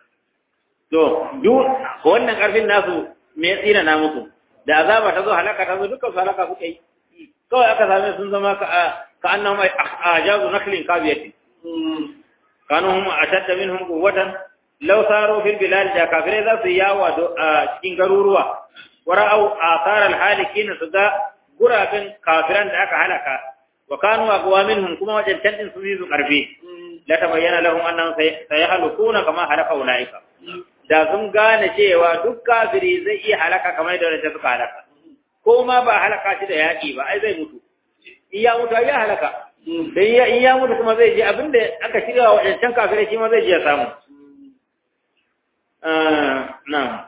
to duk wannan ƙarfin nasu me ya tsina na musu da azaba ta zo halaka ta zo dukkan su halaka suka yi kawai aka same sun zama ka ka annahum ajazu naklin kabiyati kanu hum ashadda minhum quwwatan law saru fil bilad da kafirai za su yawa a cikin garuruwa wara'au athar al halikin su ga gurabin kafiran da aka halaka wa kanu aqwa minhum kuma wajen tantin su yi su karfi la tabayyana lahum annahum sayahlukuna kama halaka ulaika da sun gane cewa duk kafiri zai iya halaka kamar da wanda suka halaka ko ma ba halaka shi da yaƙi ba ai zai mutu in ya mutu ya halaka dan ya in ya mutu kuma zai je abinda aka shirya wa wadancan kafirai shi ma zai je ya samu na'am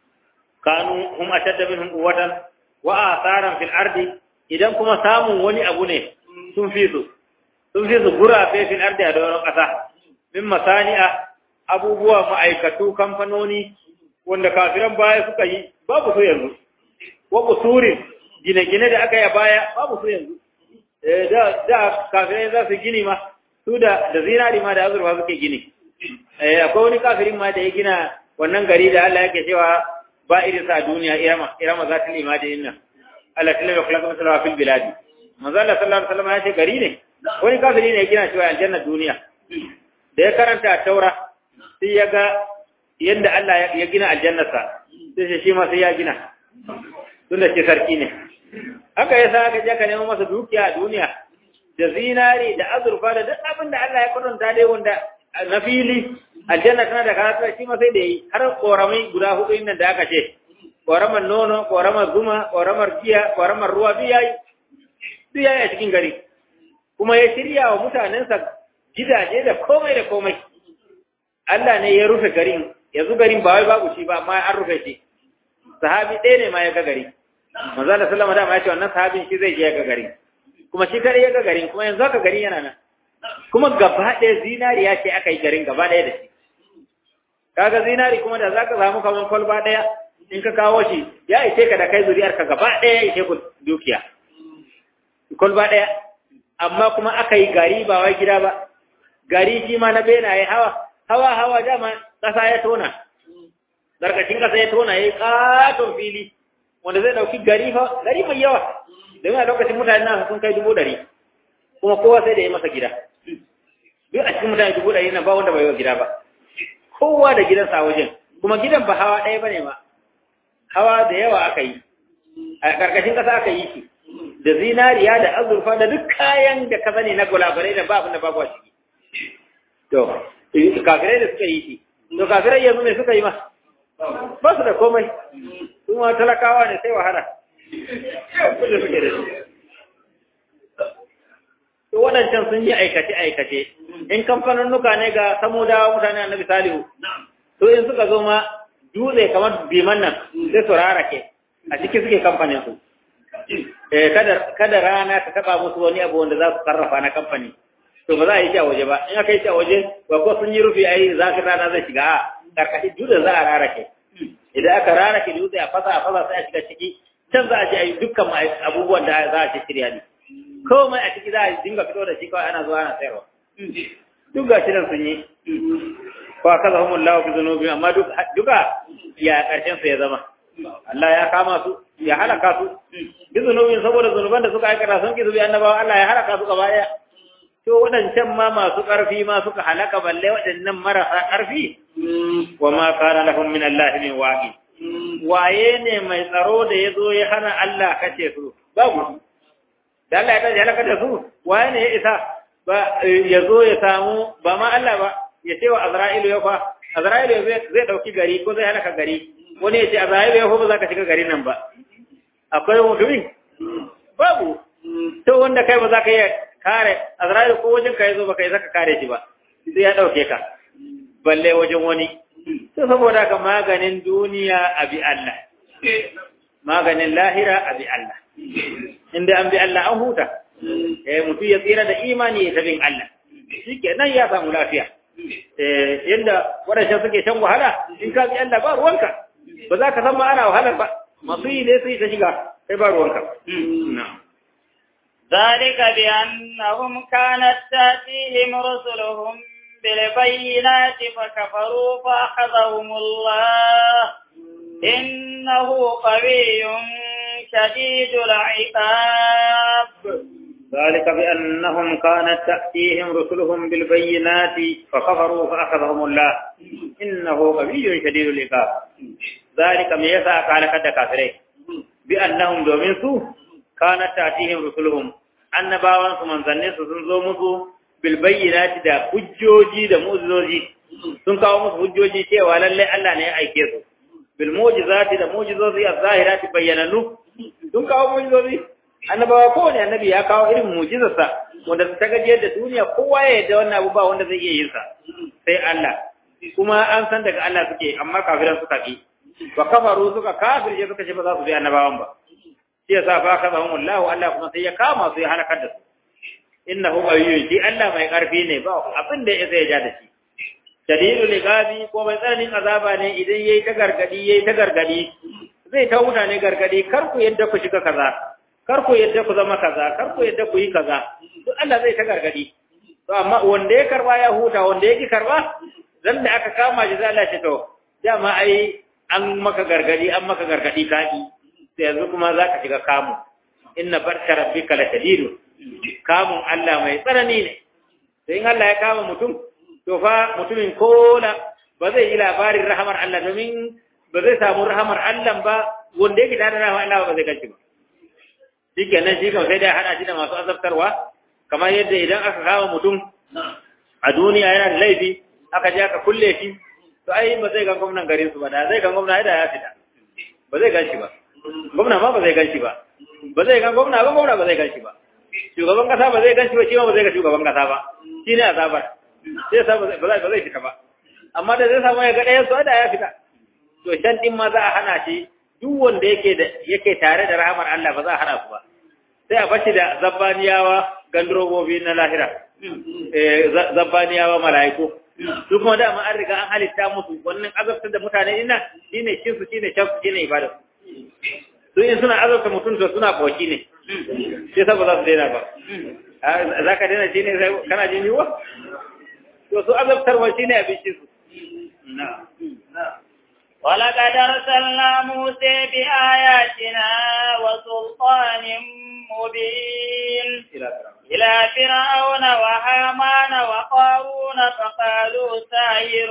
kanu hum ashadda minhum quwwatan wa atharan fil ardi idan kuma samun wani abu ne sun fi su sun fi su gurafe fil ardi a doron kasa min masani'a abubuwa ma'aikatu kamfanoni wanda kafiran baya suka yi babu su yanzu wa busurin gine-gine da aka yi a baya babu su yanzu da da kafirai za su gini ma su da da zinari ma da azurfa suke gini akwai wani kafirin ma da ya gina wannan gari da Allah yake cewa ba irin sa duniya irama irama za ta lima da inna Allah ta lima kula kuma fil biladi manzo Allah sallallahu alaihi wasallam ya ce gari ne wani kafiri ne ya gina cewa aljanna duniya da ya karanta taura sai ya ga yadda Allah ya gina aljannarsa sai shi ma sai ya gina tun da ce sarki ne haka ya sa aka je ka nemo masa dukiya a duniya da zinari da azurfa da duk abin da Allah ya kwatanta dai wanda na fili aljanna tana da karatu shi ma sai da yi har koramai guda hudu inda da aka ce koramar nono koramar zuma koramar giya koramar ruwa duk yayi duk yayi a cikin gari kuma ya shirya wa mutanensa gidaje da komai da komai Allah ne ya rufe garin yanzu garin ba wai babu shi ba amma an rufe shi sahabi ɗaya ne ma ya ga gari manzo Allah sallama da ma ya ce wannan sahabin shi zai je ya ga gari kuma shi kare ya ga garin kuma yanzu haka gari yana nan kuma gaba ɗaya zinariya ce aka yi garin gaba ɗaya da shi kaga zinari kuma da zaka samu kaman kwalba ɗaya in ka kawo shi ya ishe ka da kai zuriyar ka gaba ɗaya ya ishe ku dukiya kwalba ɗaya amma kuma aka yi gari ba wai gida ba gari shi ma na benaye hawa hawa hawa dama ƙasa ya tona zarkashin ƙasa ya tona ya yi ƙaton fili wanda zai ɗauki gari fa gari mai yawa domin a lokacin mutane na sun kai dubu ɗari kuma kowa sai da ya masa gida duk a cikin mutane dubu ɗari na ba wanda bai yi wa gida ba kowa da gidansa a wajen kuma gidan ba hawa ɗaya ba ne ma hawa da yawa aka yi a ƙarƙashin ƙasa aka yi shi da zinariya da azurfa da duk kayan da ka sani na gulabarai da ba abin da babu a ciki to kafirai da suka yi shi to kafirai yanzu me suka yi ma ba su da komai su ma talakawa ne sai wahala kullum suke da shi to waɗancan sun yi aikace-aikace in kamfanunnuka ne ga samudawa mutane annabi salihu to in suka zo ma dutse kamar biman nan sai su rarake a ciki suke kamfanin su eh kada kada rana ta taba musu wani abu wanda za su sarrafa na kamfani to ba za a yi shi a waje ba in aka yi shi a waje ba ko sun yi rufi ai zafin rana zai shiga a karkashin dutse za a rarake idan aka rarake dutse a fasa a fasa sai a shiga ciki can za a je a yi dukkan abubuwan da za a ci shirya ne komai a ciki za a dinga fito da shi kawai ana zuwa ana sayarwa duk ga shi nan sun yi ko aka zama mullahu fi zunubi amma duka ya karshen su ya zama Allah ya kama su ya halaka su bi zunubin saboda zunuban da suka aikata sun ki zubi annabawa Allah ya halaka su gaba daya to wadancan ma masu karfi ma suka halaka balle wadannan marasa karfi wa ma kana lahum min Allah min waqi waye ne mai tsaro da yazo ya hana Allah kace su babu da Allah ya tashi halaka da su waye ne ya isa ba ya zo ya samu ba ma Allah ba ya ce wa Azra'ilu ya fa Azra'ilu zai dauki gari ko zai halaka gari wani ya ce Azra'ilu ya fa ba za ka shiga garin nan ba akwai mutumin babu to wanda kai ba za ka iya kare Azra'ilu ko wajen ka yazo ba kai zaka kare shi ba sai ya dauke ka balle wajen wani to saboda ka maganin duniya abi Allah maganin lahira abi Allah inda an bi Allah an huta eh mutum ya tsira da imani ya tabin Allah shikenan ya samu lafiya eh yanda wadannan suke shan wahala in ka bi Allah ba ruwanka ba za ka san ma ana wahalar ba masu yi ne sai ta shiga sai ba ruwanka na'am ذلك بأنهم كانت تأتيهم رسلهم بالبينات فكفروا فأخذهم الله إنه قوي شديد العقاب ذلك بأنهم كانت تأتيهم رسلهم بالبينات فكفروا فأخذهم الله إنه قوي شديد العقاب ذلك ما يسعى قال قد كافرين بأنهم دومين سوء كانت تأتيهم رسلهم annabawan su manzannin su sun zo musu bil bayyinati da hujjoji da mu'jizoji sun kawo musu hujjoji cewa lalle Allah ne ya aike su bil mu'jizati da mu'jizozi az-zahirati bayyananu sun kawo mu'jizozi annabawa kowane annabi ya kawo irin mu'jizarsa wanda ta gajiyar da duniya kowa ya yadda wannan abu ba wanda zai iya yin sa sai Allah kuma an san daga Allah suke amma kafiran suka ki wa kafaru suka kafirce suka ce ba za su bi annabawan ba shi yasa fa kazahum Allah Allah kuma sai ya kama su ya halakar da su innahu qawiyyun shi Allah mai karfi ne ba abin da ya sai ya ja da shi shadidul iqabi ko mai tsananin azaba ne idan yayi ta gargadi yayi ta gargadi zai ta mutane gargadi kar ku yadda ku shiga kaza kar ku yadda ku zama kaza kar ku yadda ku yi kaza to Allah zai ta gargadi to amma wanda ya karba ya huta wanda ya ki karba dan da aka kama shi zai Allah shi to dama ai an maka gargadi an maka gargadi kaki sai yanzu kuma zaka shiga kamu inna barka rabbika la shadidun kamun Allah mai tsanani ne sai in Allah ya kama mutum to fa mutumin kola ba zai yi labarin rahamar Allah domin ba zai samu rahamar Allah ba wanda yake tare da rahamar Allah ba zai ganci ba shikenan shi kan sai dai hada shi da masu azabtarwa kamar yadda idan aka kama mutum a duniya yana da laifi aka je aka kulle shi to ai ba zai ga gwamnan garin su ba da zai ga gwamna da ya fita ba zai ganci ba gwamna ma ba zai ganci ba ba zai ga gwamna ba gwamna ba zai ganci ba shugaban kasa ba zai ganci ba shi ma ba zai ga shugaban kasa ba shi ne azabar sai sa ba zai fita ba amma da zai samu ya ga ɗayan su da ya fita to shan din ma za a hana shi duk wanda yake da yake tare da rahamar Allah ba za a hana su ba sai a bashi da zabbaniyawa gandrobobi na lahira eh zabbaniyawa mala'iku su kuma da an riga an halitta musu wannan azabtar da mutane ina shine cin su shine shan su shine ibada su in suna azabta mutum to suna koki ne sai sa ba za su daina ba za ka daina shi ne kana jin yiwuwa to su azabtarwa shi ne abincin su ولقد أرسلنا موسى بآياتنا وسلطان مبين إلى فرعون وهامان وقارون فقالوا ساحر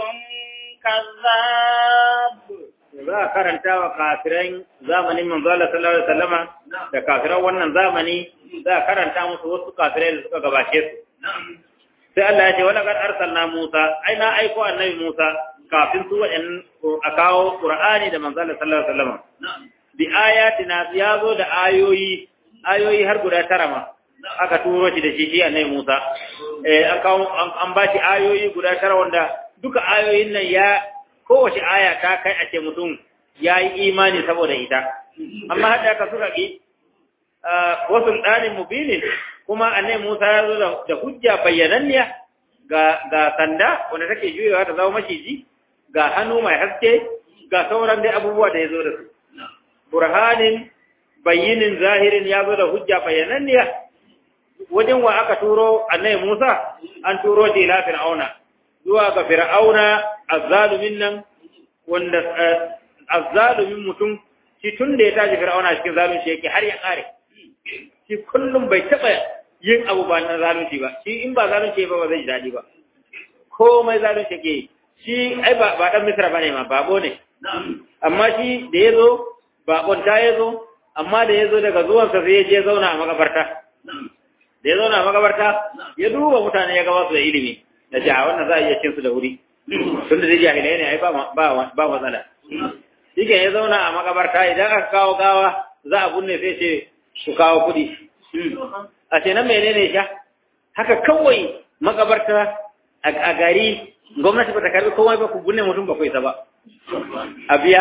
كذاب za a karanta wa kafiran zamanin manzo Allah sallallahu alaihi wasallama da kafiran wannan zamani za a karanta musu wasu kafirai da suka gabace su sai Allah ya ce wala kad arsalna Musa ai na aiko annabi Musa kafin su waɗannan a kawo Qur'ani da manzo Allah sallallahu alaihi wasallam bi ayatina ya zo da ayoyi ayoyi har guda tara ma aka turo shi da shi shi annabi Musa eh an kawo an ba shi ayoyi guda tara wanda duka ayoyin nan ya kowace aya ta kai a ce mutum ya yi imani saboda ita amma hada aka suka ki wasu ɗanin mubinin kuma annabi Musa ya zo da hujja bayyananniya ga ga sanda wanda take juyewa ta zama maciji ga hannu mai haske ga sauran dai abubuwa da ya zo da su burhanin bayyinin zahirin ya zo da hujja bayyananniya wajen wa aka turo annabi Musa an turo shi ila fir'auna zuwa ga fir'auna azzalumin nan wanda azzalumin mutum shi tun da ya tashi fir'auna cikin zalunci yake har ya kare shi kullum bai taba yin abu ba na zalunci ba shi in ba zalunci ba ba zai ji dadi ba komai zalunci yake shi ai ba ba dan misra bane ma babo ne amma shi da yazo babon ta yazo amma da yazo daga zuwansa sai ya je zauna a makabarta da ya zauna a makabarta ya duba mutane ya gaba su da ilimi da ji a wannan za a iya cin su da wuri tun da jahilai ne ai ba matsala shi ya zauna a makabarta idan aka kawo gawa za a bunne sai ce ku kawo kuɗi a ce nan menene sha haka kawai makabarta a gari gwamnati ba ta karbi komai ba ku bunne mutum ba ku isa ba a biya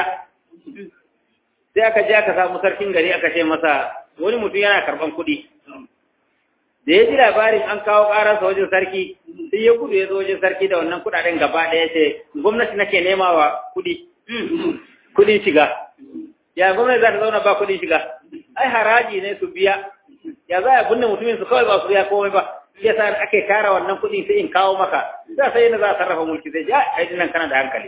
sai aka je aka samu sarkin gari aka ce masa wani mutum yana karban kuɗi da ya ji labarin an kawo ƙararsa wajen sarki sai ya gudu ya zo wajen sarki da wannan kuɗaɗen gaba ɗaya ce gwamnati nake nema wa kuɗi kuɗin shiga ya gwamnati za ta zauna ba kuɗin shiga ai haraji ne su biya ya za a binne mutumin su kawai ba su biya komai ba ya sa ake tara wannan kuɗin sai in kawo maka za sai yana za a sarrafa mulki sai ja ai nan kana da hankali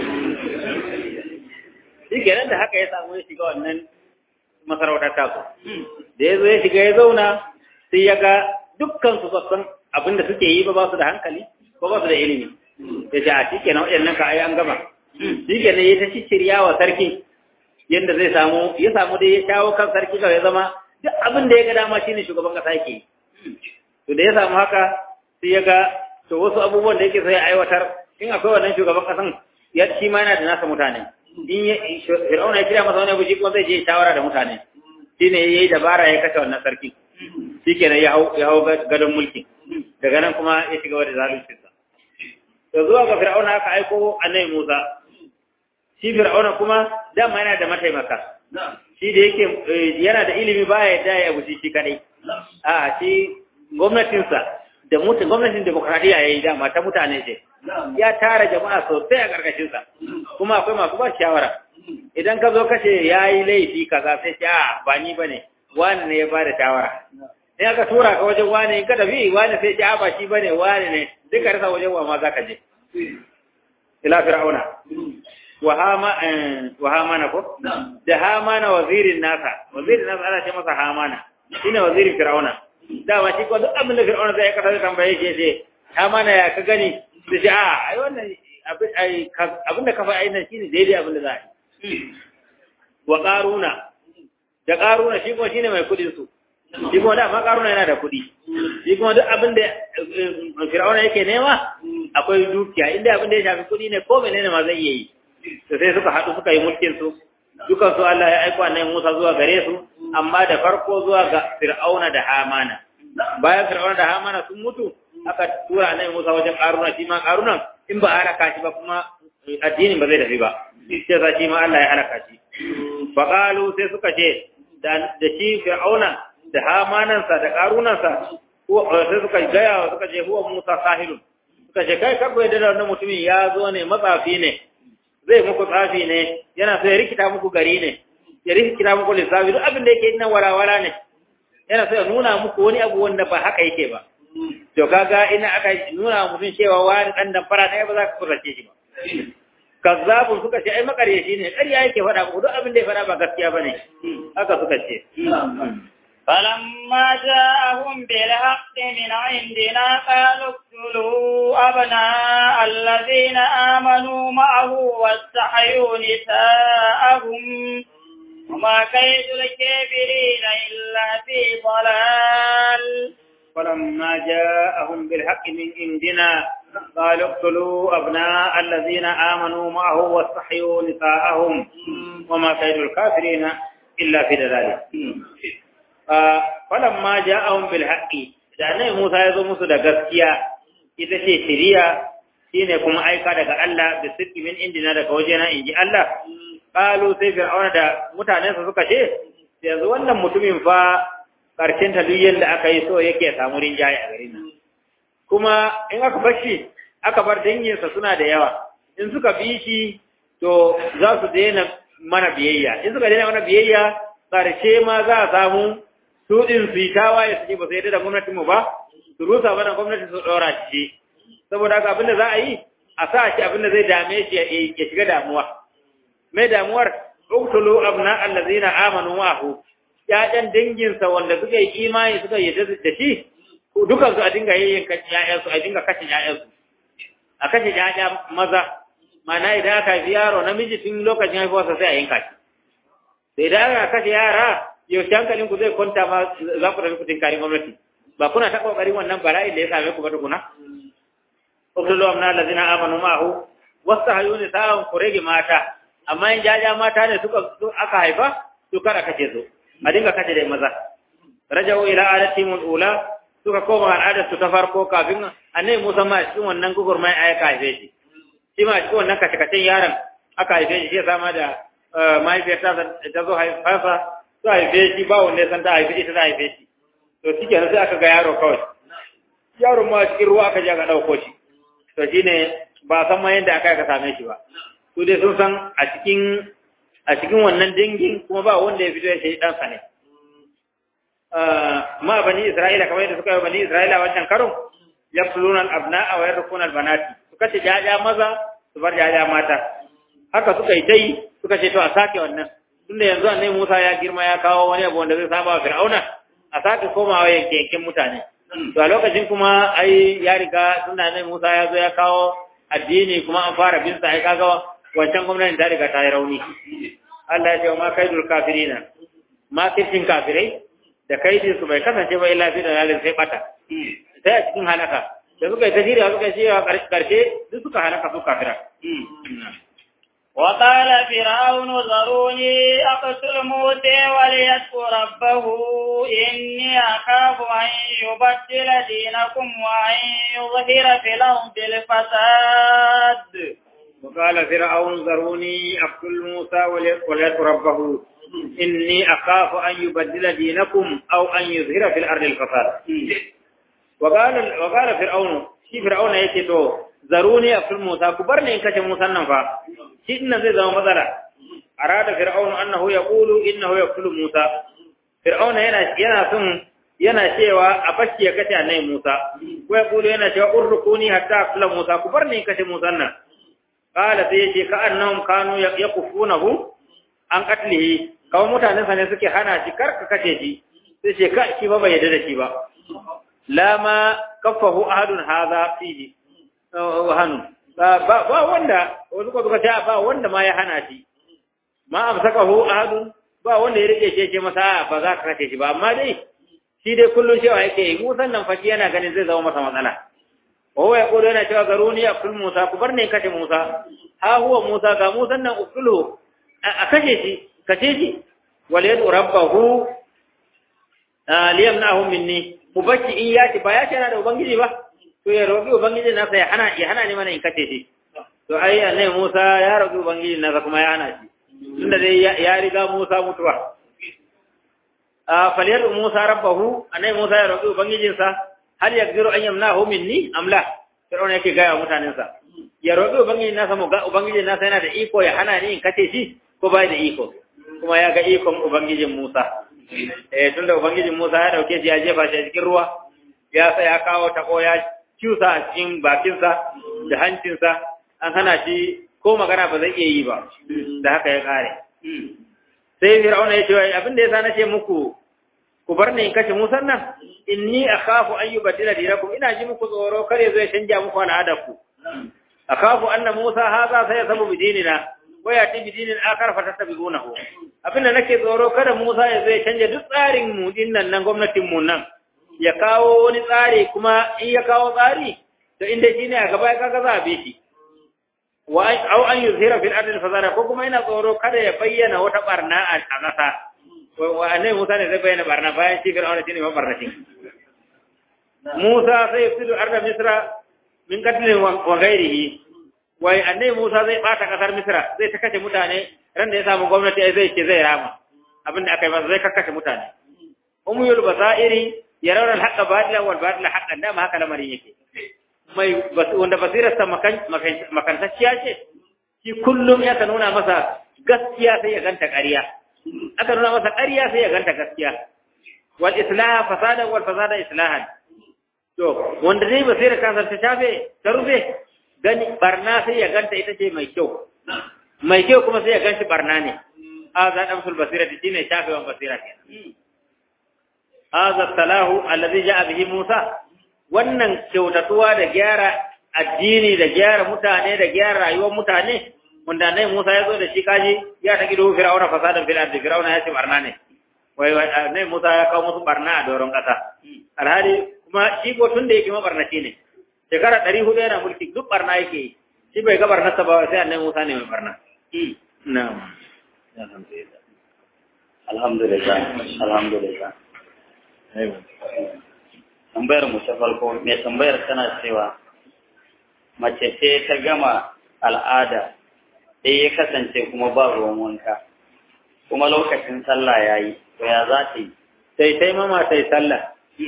shi kenan da haka ya samu ya shiga wannan masarautar tasu da ya zo ya shiga ya zauna sai ya ga dukkan su san abin da suke yi ba ba su da hankali ko ba su da ilimi ya ce a shi kenan waɗannan ka ayi an gama shi kenan ya ta shirya wa sarki yadda zai samu ya samu dai ya shawo kan sarki kawai ya zama duk abin da ya ga dama shine shugaban kasa yake to da ya samu haka sai ya ga to wasu abubuwan da yake sai ya aiwatar in akwai wannan shugaban kasan ya shi ma yana da nasa mutane in ya fir'auna ya kira masa wani abu shi kuma zai je shawara da mutane shine yayi dabara ya kashe wannan sarki shikenan ya hau ya hau gadon mulki daga nan kuma ya shiga da zaluncinsa to zuwa ga fir'auna aka aiko annabi Musa shi fir'auna kuma dama yana da mataimaka shi da yake yana da ilimi baya yadda ya guji shi kadai a shi gwamnatinsa da mutum gwamnatin demokradiyya yayi dama ta mutane ce ya tara jama'a sosai a karkashin sa kuma akwai masu ba shawara idan ka zo kace yayi laifi kaza sai ce a ba ni bane wani ne ya ba da shawara in aka tura ka wajen wani in ka tafi wani sai ce a ba shi bane wani ne duka rasa wajen wa ma zaka je ila fir'auna wa hama wa hamana ko da hamana wazirin nasa wazirin nasa ana ce masa hamana shine wazirin fir'auna dama shi ko duk abin da fir'auna zai kasa tambaye shi ce hamana ya ka gani sai ce a ai wannan abin da ka fa ainihin shine daidai abin da za a yi wa qaruna da qaruna shi kuma shine mai kudin su shi kuma da ma qaruna yana da kudi shi kuma duk abin da fir'auna yake nema akwai dukiya inda abin da ya shafi kudi ne ko menene ma zai iya yi to sai suka haɗu suka yi mulkin su dukan su Allah ya aika annabi Musa zuwa gare su amma da farko zuwa ga Fir'auna da Hamana bayan Fir'auna da Hamana sun mutu aka tura annabi Musa wajen Karuna shi ma Karuna in ba halaka shi ba kuma addinin ba zai tafi ba sai sa shi ma Allah ya halaka shi fa qalu sai suka ce da shi Fir'auna da Hamanansa da Karunansa ko sai suka gaya suka ce huwa Musa sahilun suka ce kai kabbai da wannan mutumin ya zo ne matsafi ne zai muku tsafi ne yana so ya rikita muku gari ne ya rikita muku lissafi duk abin da yake nan warawara ne yana so ya nuna muku wani abu wanda ba haka yake ba to kaga ina aka nuna mutum cewa wani dan dan fara ne ba za ka kurace shi ba kazzabun suka ce ai makaryaci ne ƙarya yake faɗa muku duk abin da ya faɗa ba gaskiya bane haka suka ce فلما جاءهم بالحق من عندنا قالوا اقتلوا أبناء الذين آمنوا معه واستحيوا نساءهم وما كيد الكافرين إلا في ضلال فلما جاءهم بالحق من عندنا قالوا اقتلوا أبناء الذين آمنوا معه واستحيوا نساءهم وما كيد الكافرين إلا في ذلك فلما جاءهم بالحق da annabi Musa ya zo musu da gaskiya ita ce shiriya shine kuma aika daga Allah da sidqi min indina daga wajena inji Allah qalu sai fir'auna da mutanensa suka ce yanzu wannan mutumin fa karshen ta duk yanda aka yi so yake samu rinjaye a garin nan kuma in aka bar shi aka bar danginsa suna da yawa in suka bi shi to za su daina mana biyayya in suka daina mana biyayya ƙarshe ma za a samu su ɗin su yi tawaye su ce ba su yadda da gwamnatin mu ba su rusa mana gwamnati su ɗora shi saboda haka abinda za a yi a sa shi abinda zai dame shi ya shiga damuwa mai damuwar uktulu abna allazina amanu ma'ahu ƴaƴan danginsa wanda suka yi imani suka yarda da shi dukansu a dinga yayyanka ƴaƴansu a dinga kashe ƴaƴansu a kashe ƴaƴa maza mana idan aka haifi yaro namiji tun lokacin haifuwarsa sai a yanka shi sai idan aka kashe yara yaushe hankalin ku zai kwanta ma za ku tafi kutin karin gwamnati ba kuna ta kokarin wannan bala'in da ya same ku ba tukuna uktulu amna allazina amanu ma'ahu wastahayu nisa'an ku rage mata amma in jaja mata ne suka aka haifa to kada kace su a dinga kace da maza rajau ila adatihim ula suka koma al'adar su ta farko kafin annabi Musa ma cikin wannan gugurmai aka haife shi shi ma cikin wannan kace-kacen yaron aka haife shi sai sama da mahaifiyarta ta zo haifarsa su haife shi ba wanda ya san ta haife ita ta haife shi to shi kenan sai aka ga yaro kawai yaron ma cikin ruwa aka je aka ɗauko shi to shine ba san ma yadda aka aka same shi ba su dai sun san a cikin a cikin wannan dangin kuma ba wanda ya fito ya shi ɗansa ne ma bani Isra'ila kamar yadda suka yi bani Isra'ila wancan karon yaqtuluna al-abna'a wa yarquna al-banati suka ce jaja maza su bar jaja mata haka suka yi dai suka ce to a sake wannan tunda yanzu annabi Musa ya girma ya kawo wani abu wanda zai saba wa Fir'auna a sake komawa yanke yankin mutane to a lokacin kuma ai ya riga tunda annabi Musa ya zo ya kawo addini kuma an fara bin sa ai kaga wancan gwamnati ta riga ta yi rauni Allah ya ce ma kaidul kafirina ma kifin kafirai da kaidin su bai kasance ba illa fi da lalin sai bata sai a cikin halaka da suka yi tajiriya suka yi cewa karshe duk suka halaka su kafira وقال فرعون ذروني أقتل موسى وليدعو ربه إني أخاف أن يبدل دينكم وأن يظهر في الأرض الفساد وقال فرعون ذروني أقتل موسى وليدعو ربه إني أخاف أن يبدل دينكم أو أن يظهر في الأرض الفساد وقال وقال فرعون shi fir'auna yake to zaruni afil musa ku bar ni in kace musa nan fa shi din zai zama matsala arada fir'aunu annahu yaqulu innahu yaqtulu musa fir'auna yana yana son yana cewa a bashi ya kace annabi musa ko yaqulu yana cewa urrukuni hatta afila musa ku bar ni in kace musa nan qala sai yace ka annahum kanu yaqufunahu an qatlihi kawai mutanen sa ne suke hana shi karka kace shi sai ce ka shi ba bai yarda da shi ba la ma kaffahu ahadun hadha fihi wa hanu ba wanda wasu ko suka ce ba wanda ma ya hana shi ma amsakahu ahadun ba wanda ya rike shi ce masa ba za ka kace shi ba amma dai shi dai kullun cewa yake yi musan nan faki yana ganin zai zama masa matsala wa huwa yaqulu yana cewa garuni akul musa ku bar ne kace musa ha huwa musa ga musan nan ukulu a kace shi kace shi wal yadu rabbahu liyamnahu minni mu bacci in ya ci ba ya ce yana da ubangiji ba to ya roƙi ubangiji nasa ya hana ya hana ni mana in kace shi to ai annabi Musa ya roƙi ubangiji nasa kuma ya hana shi tunda dai ya riga Musa mutuwa a faliyar Musa rabbahu annabi Musa ya roƙi ubangijin sa hal yakdiru an yamnahu minni am la Fir'auna yake ga mutanen sa ya roƙi ubangijin nasa mu ga ubangijin nasa yana da iko ya hana ni in kace shi ko bai da iko kuma ya ga ikon ubangijin Musa eh tunda ubangijin Musa ya dauke shi ya jefa shi a cikin ruwa ya sa ya kawo tako ya cusa a cikin bakinsa da hancinsa an hana shi ko magana ba zai iya yi ba da haka ya kare sai fir'auna ya ce abin da yasa na ce muku ku bar ni in kashe Musa nan inni akhafu an yubaddila dinakum ina ji muku tsoro kare zai canja muku al'adar ku akhafu anna Musa hadha sayasabu bidinina waya ta bidinin akar fa tattabi'unahu abinda nake tsoro kada Musa ya zai canja duk tsarin mu dinnan nan gwamnatin mu nan ya kawo wani tsari kuma in ya kawo tsari to inda shi ne a gaba kaga za a bi shi wa au an yuzhira fil ardi fasada ko kuma yana tsoro kada ya bayyana wata barna a ƙasa wa annabi Musa ne zai bayyana barna bayan shi Fir'auna shine mabarnatin Musa sai yafsidu arda Misra min qatlin wa ghairihi wai annabi Musa zai bata kasar Misra zai ta kashe mutane ran da ya samu gwamnati ai zai ce zai rama abinda aka yi masa zai kakkashe mutane umuyul basairi yarawna al-haqqa batila wal batila haqqan dama haka lamarin yake mai wanda basirar sa makantacciya ce shi kullum ya ka nuna masa gaskiya sai ya ganta ƙarya aka nuna masa ƙarya sai ya ganta gaskiya wal islah fasada wal fasada islahan to wanda zai basirar kansa ta shafe ta rufe gani barna sai ya ganta ita ce mai kyau mai kyau kuma sai ya ganshi barna ne hadha damsul basira shine shafewan basira kenan hadha salahu alladhi ja'a bihi Musa wannan kyautatuwa da gyara addini da gyara mutane da gyara rayuwar mutane wanda nai Musa ya zo da shi kaji ya ta gido Fir'auna fasadan fil ardi Fir'auna ya ce barna ne wai nai Musa ya kawo musu barna a doron kasa alhali kuma shi ko tun da yake mabarnaci ne shekara ɗari hudu yana mulki duk barna yake yi shi bai ga barnarsa ba sai annabi Musa ne mai barna na'am alhamdulillah alhamdulillah tambayar mu ta farko mai tambayar tana cewa mace ce ta gama al'ada sai ya kasance kuma ba ruwan wanka kuma lokacin sallah ya yi to ya za ta yi sai taimama sai sallah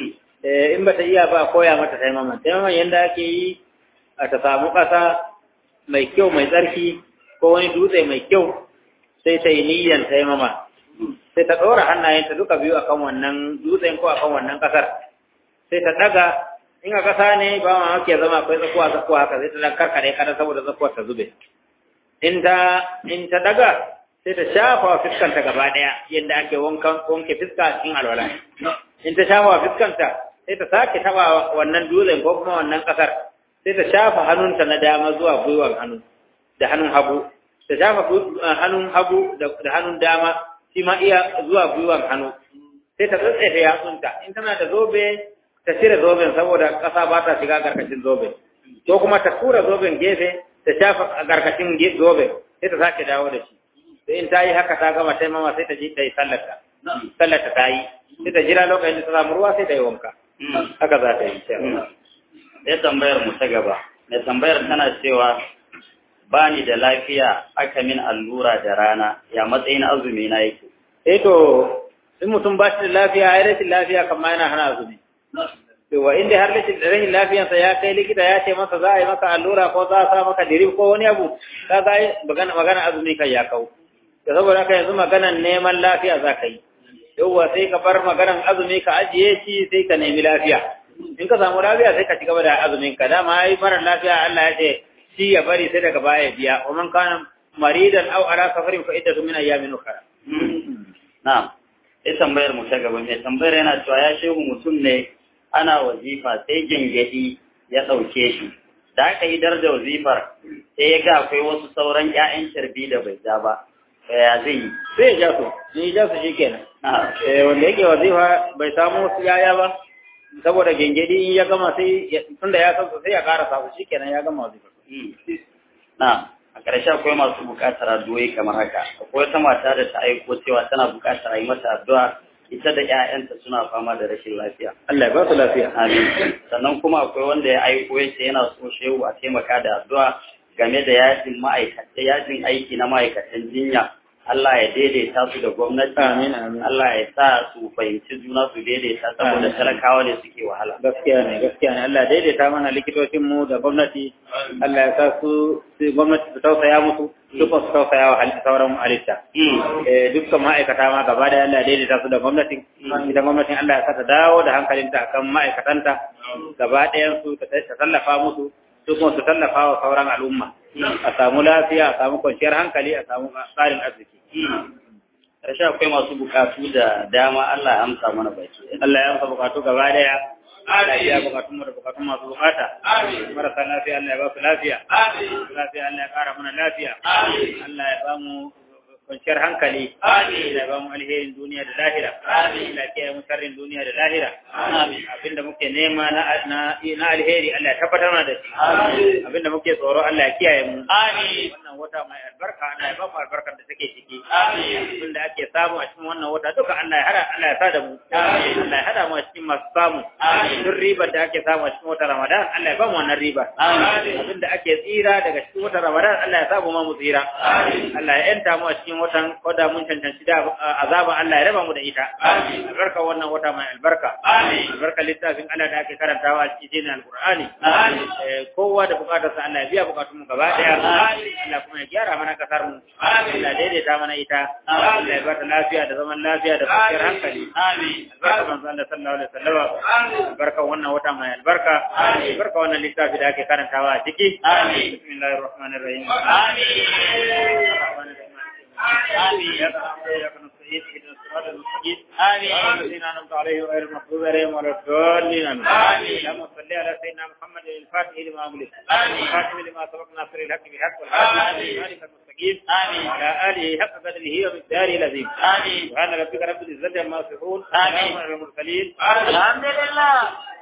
in ba ta iya ba koya mata taimama taimama yadda ake yi a ta samu ƙasa mai kyau mai tsarki ko wani dutse mai kyau sai ta yi niyyar taimama sai ta ɗora hannayenta duka biyu akan wannan dutsen ko akan wannan ƙasar sai ta ɗaga in a ƙasa ne ba ma hake zama akwai tsakuwa tsakuwa haka sai ta ɗan karkare kada saboda tsakuwar ta zube in ta in ta ɗaga sai ta shafa wa fiskanta gaba ɗaya yadda ake wanke fiska a cikin alwala in ta shafa wa fiskanta sai ta sake taɓa wannan dutsen ko kuma wannan ƙasar sai ta shafa hannunta na dama zuwa gwiwar hannu da hannun hagu ta shafa hannun hagu da hannun dama shi ma iya zuwa gwiwar hannu sai ta tsatsefe yatsunta in tana da zobe ta cire zoben saboda ƙasa ba ta shiga karkashin zoben ko kuma ta tura zoben gefe ta shafa a karkashin zoben sai ta sake dawo da shi sai in ta yi haka ta gama sai mama sai ta ji ta yi sallarta sallarta ta yi sai ta jira lokacin da ta samu ruwa sai ta yi wanka haka za ta yi sai tambayar mu ta gaba mai tambayar tana cewa ba ni da lafiya aka min allura da rana ya matsayin azumi na yake eh to in mutum ba shi da lafiya ai rashin lafiya kamar yana hana azumi to wa inda har rashin rashin lafiyarsa ya kai likita ya ce masa za a yi maka allura ko za a sa maka dirib ko wani abu ka ga magana magana azumi kai ya kau da saboda haka yanzu maganan neman lafiya za ka yi yauwa sai ka bar maganan azumi ka ajiye shi sai ka nemi lafiya in ka samu lafiya sai ka ci gaba da azumin ka dama ai mara lafiya Allah ya ce shi ya bari sai daga baya biya wa man kana maridan aw ala safarin fa iddatu min ayyamin ukhra na'am sai tambayar mu ta gaba mai tambayar yana cewa ya shehu mutum ne ana wazifa sai gengedi ya dauke shi da aka yi dar da wazifar sai ya ga akwai wasu sauran ƴaƴan sharbi da bai ja ba ya zai yi sai ya ja su ni ja su shikenan eh wanda yake wazifa bai samu wasu yaya ba saboda gengedi in ya gama sai tunda ya san sai ya karasa su shikenan ya gama wazifa na a ƙarshe akwai masu buƙatar addu'o'i kamar haka akwai wata mata da ta aiko cewa tana buƙatar a yi mata addu'a ita da ƴaƴanta suna fama da rashin lafiya Allah ya ba su lafiya amin sannan kuma akwai wanda ya aiko ya ce yana so shehu a taimaka da addu'a game da yajin ma'aikata yajin aiki na ma'aikatan jinya Allah ya daidaita su da gwamnati. Amin, amin. Allah ya sa su fahimci juna su daidaita saboda talakawa ne suke wahala. Gaskiya ne, gaskiya ne. Allah daidaita mana likitocin mu da gwamnati. Allah ya sa su gwamnati su tausaya musu, dukkan su tausaya wa sauran halitta. Eh dukkan ma'aikata ma gaba da Allah daidaita su da gwamnatin. Idan gwamnatin Allah ya sa ta dawo da hankalinta akan ma'aikatanta gaba ɗayan su ta tallafa musu. su kuma su tallafa wa sauran al'umma a samu lafiya a samu kwanciyar hankali a samu tsarin arziki Ƙarshe akwai masu bukatu da dama Allah ya amsa mana baki. Allah ya amsa bukatu gaba daya Allah ya bukatun mu da bukatun masu bukata marasa lafiya Allah ya ba su lafiya lafiya Allah ya kara mana lafiya Allah ya ba mu kwanciyar hankali Amin. Allah ya ba mu alherin duniya da lahira Amin. Allah ya kiyaye mu sharrin duniya da lahira Amin. abinda muke nema na na na alheri Allah ya tabbatar mana da shi Amin. abinda muke tsoro Allah ya kiyaye mu Amin. wannan wata mai albarka Allah ya ba mu albarkar da take ciki Amin. abinda ake samu a cikin wannan wata duka Allah ya hada Allah ya sa da mu Amin. Allah ya hada mu a cikin masu samu Amin. duk ribar da ake samu a cikin wata Ramadan Allah ya ba mu wannan riba Amin. abinda ake tsira daga cikin wata Ramadan Allah ya samu ma mu tsira Amin. Allah ya yanta mu a cikin watan koda mun cancanci da azaba Allah ya raba mu da ita Amin. albarka wannan wata mai albarka Amin. albarka littafin Allah da ake karantawa a cikin alqur'ani Amin. Eh, kowa da bukatarsa Allah ya biya bukatun mu gaba daya Amin. Allah kuma ya gyara mana kasar mu Amin. Allah ya daidaita mana ita Amin. Allah ya bata lafiya da zaman lafiya da kwanciyar hankali Amin. albarka manzo Allah sallallahu alaihi wasallam Amin. albarka wannan wata mai albarka Amin. albarka wannan littafi da ake karantawa a ciki Amin. bismillahir rahmanir rahim Amin. آمين. إياك نعبد وإياك نستعين اهدنا الصراط المستقيم آمين. صراط الذين أنعمت عليهم غير المغضوب عليهم ولا الضالين آمين آمين. اللهم صل على سيدنا محمد الفاتح لما أغلق آمين. الخاتم لما سبق ناصر الحق بالحق آمين. والهادي إلى المستقيم آمين. وعلى آله حق قدره ومقداره العظيم آمين. سبحان ربك رب العزة عما يصفون آمين. وسلام على المرسلين الحمد لله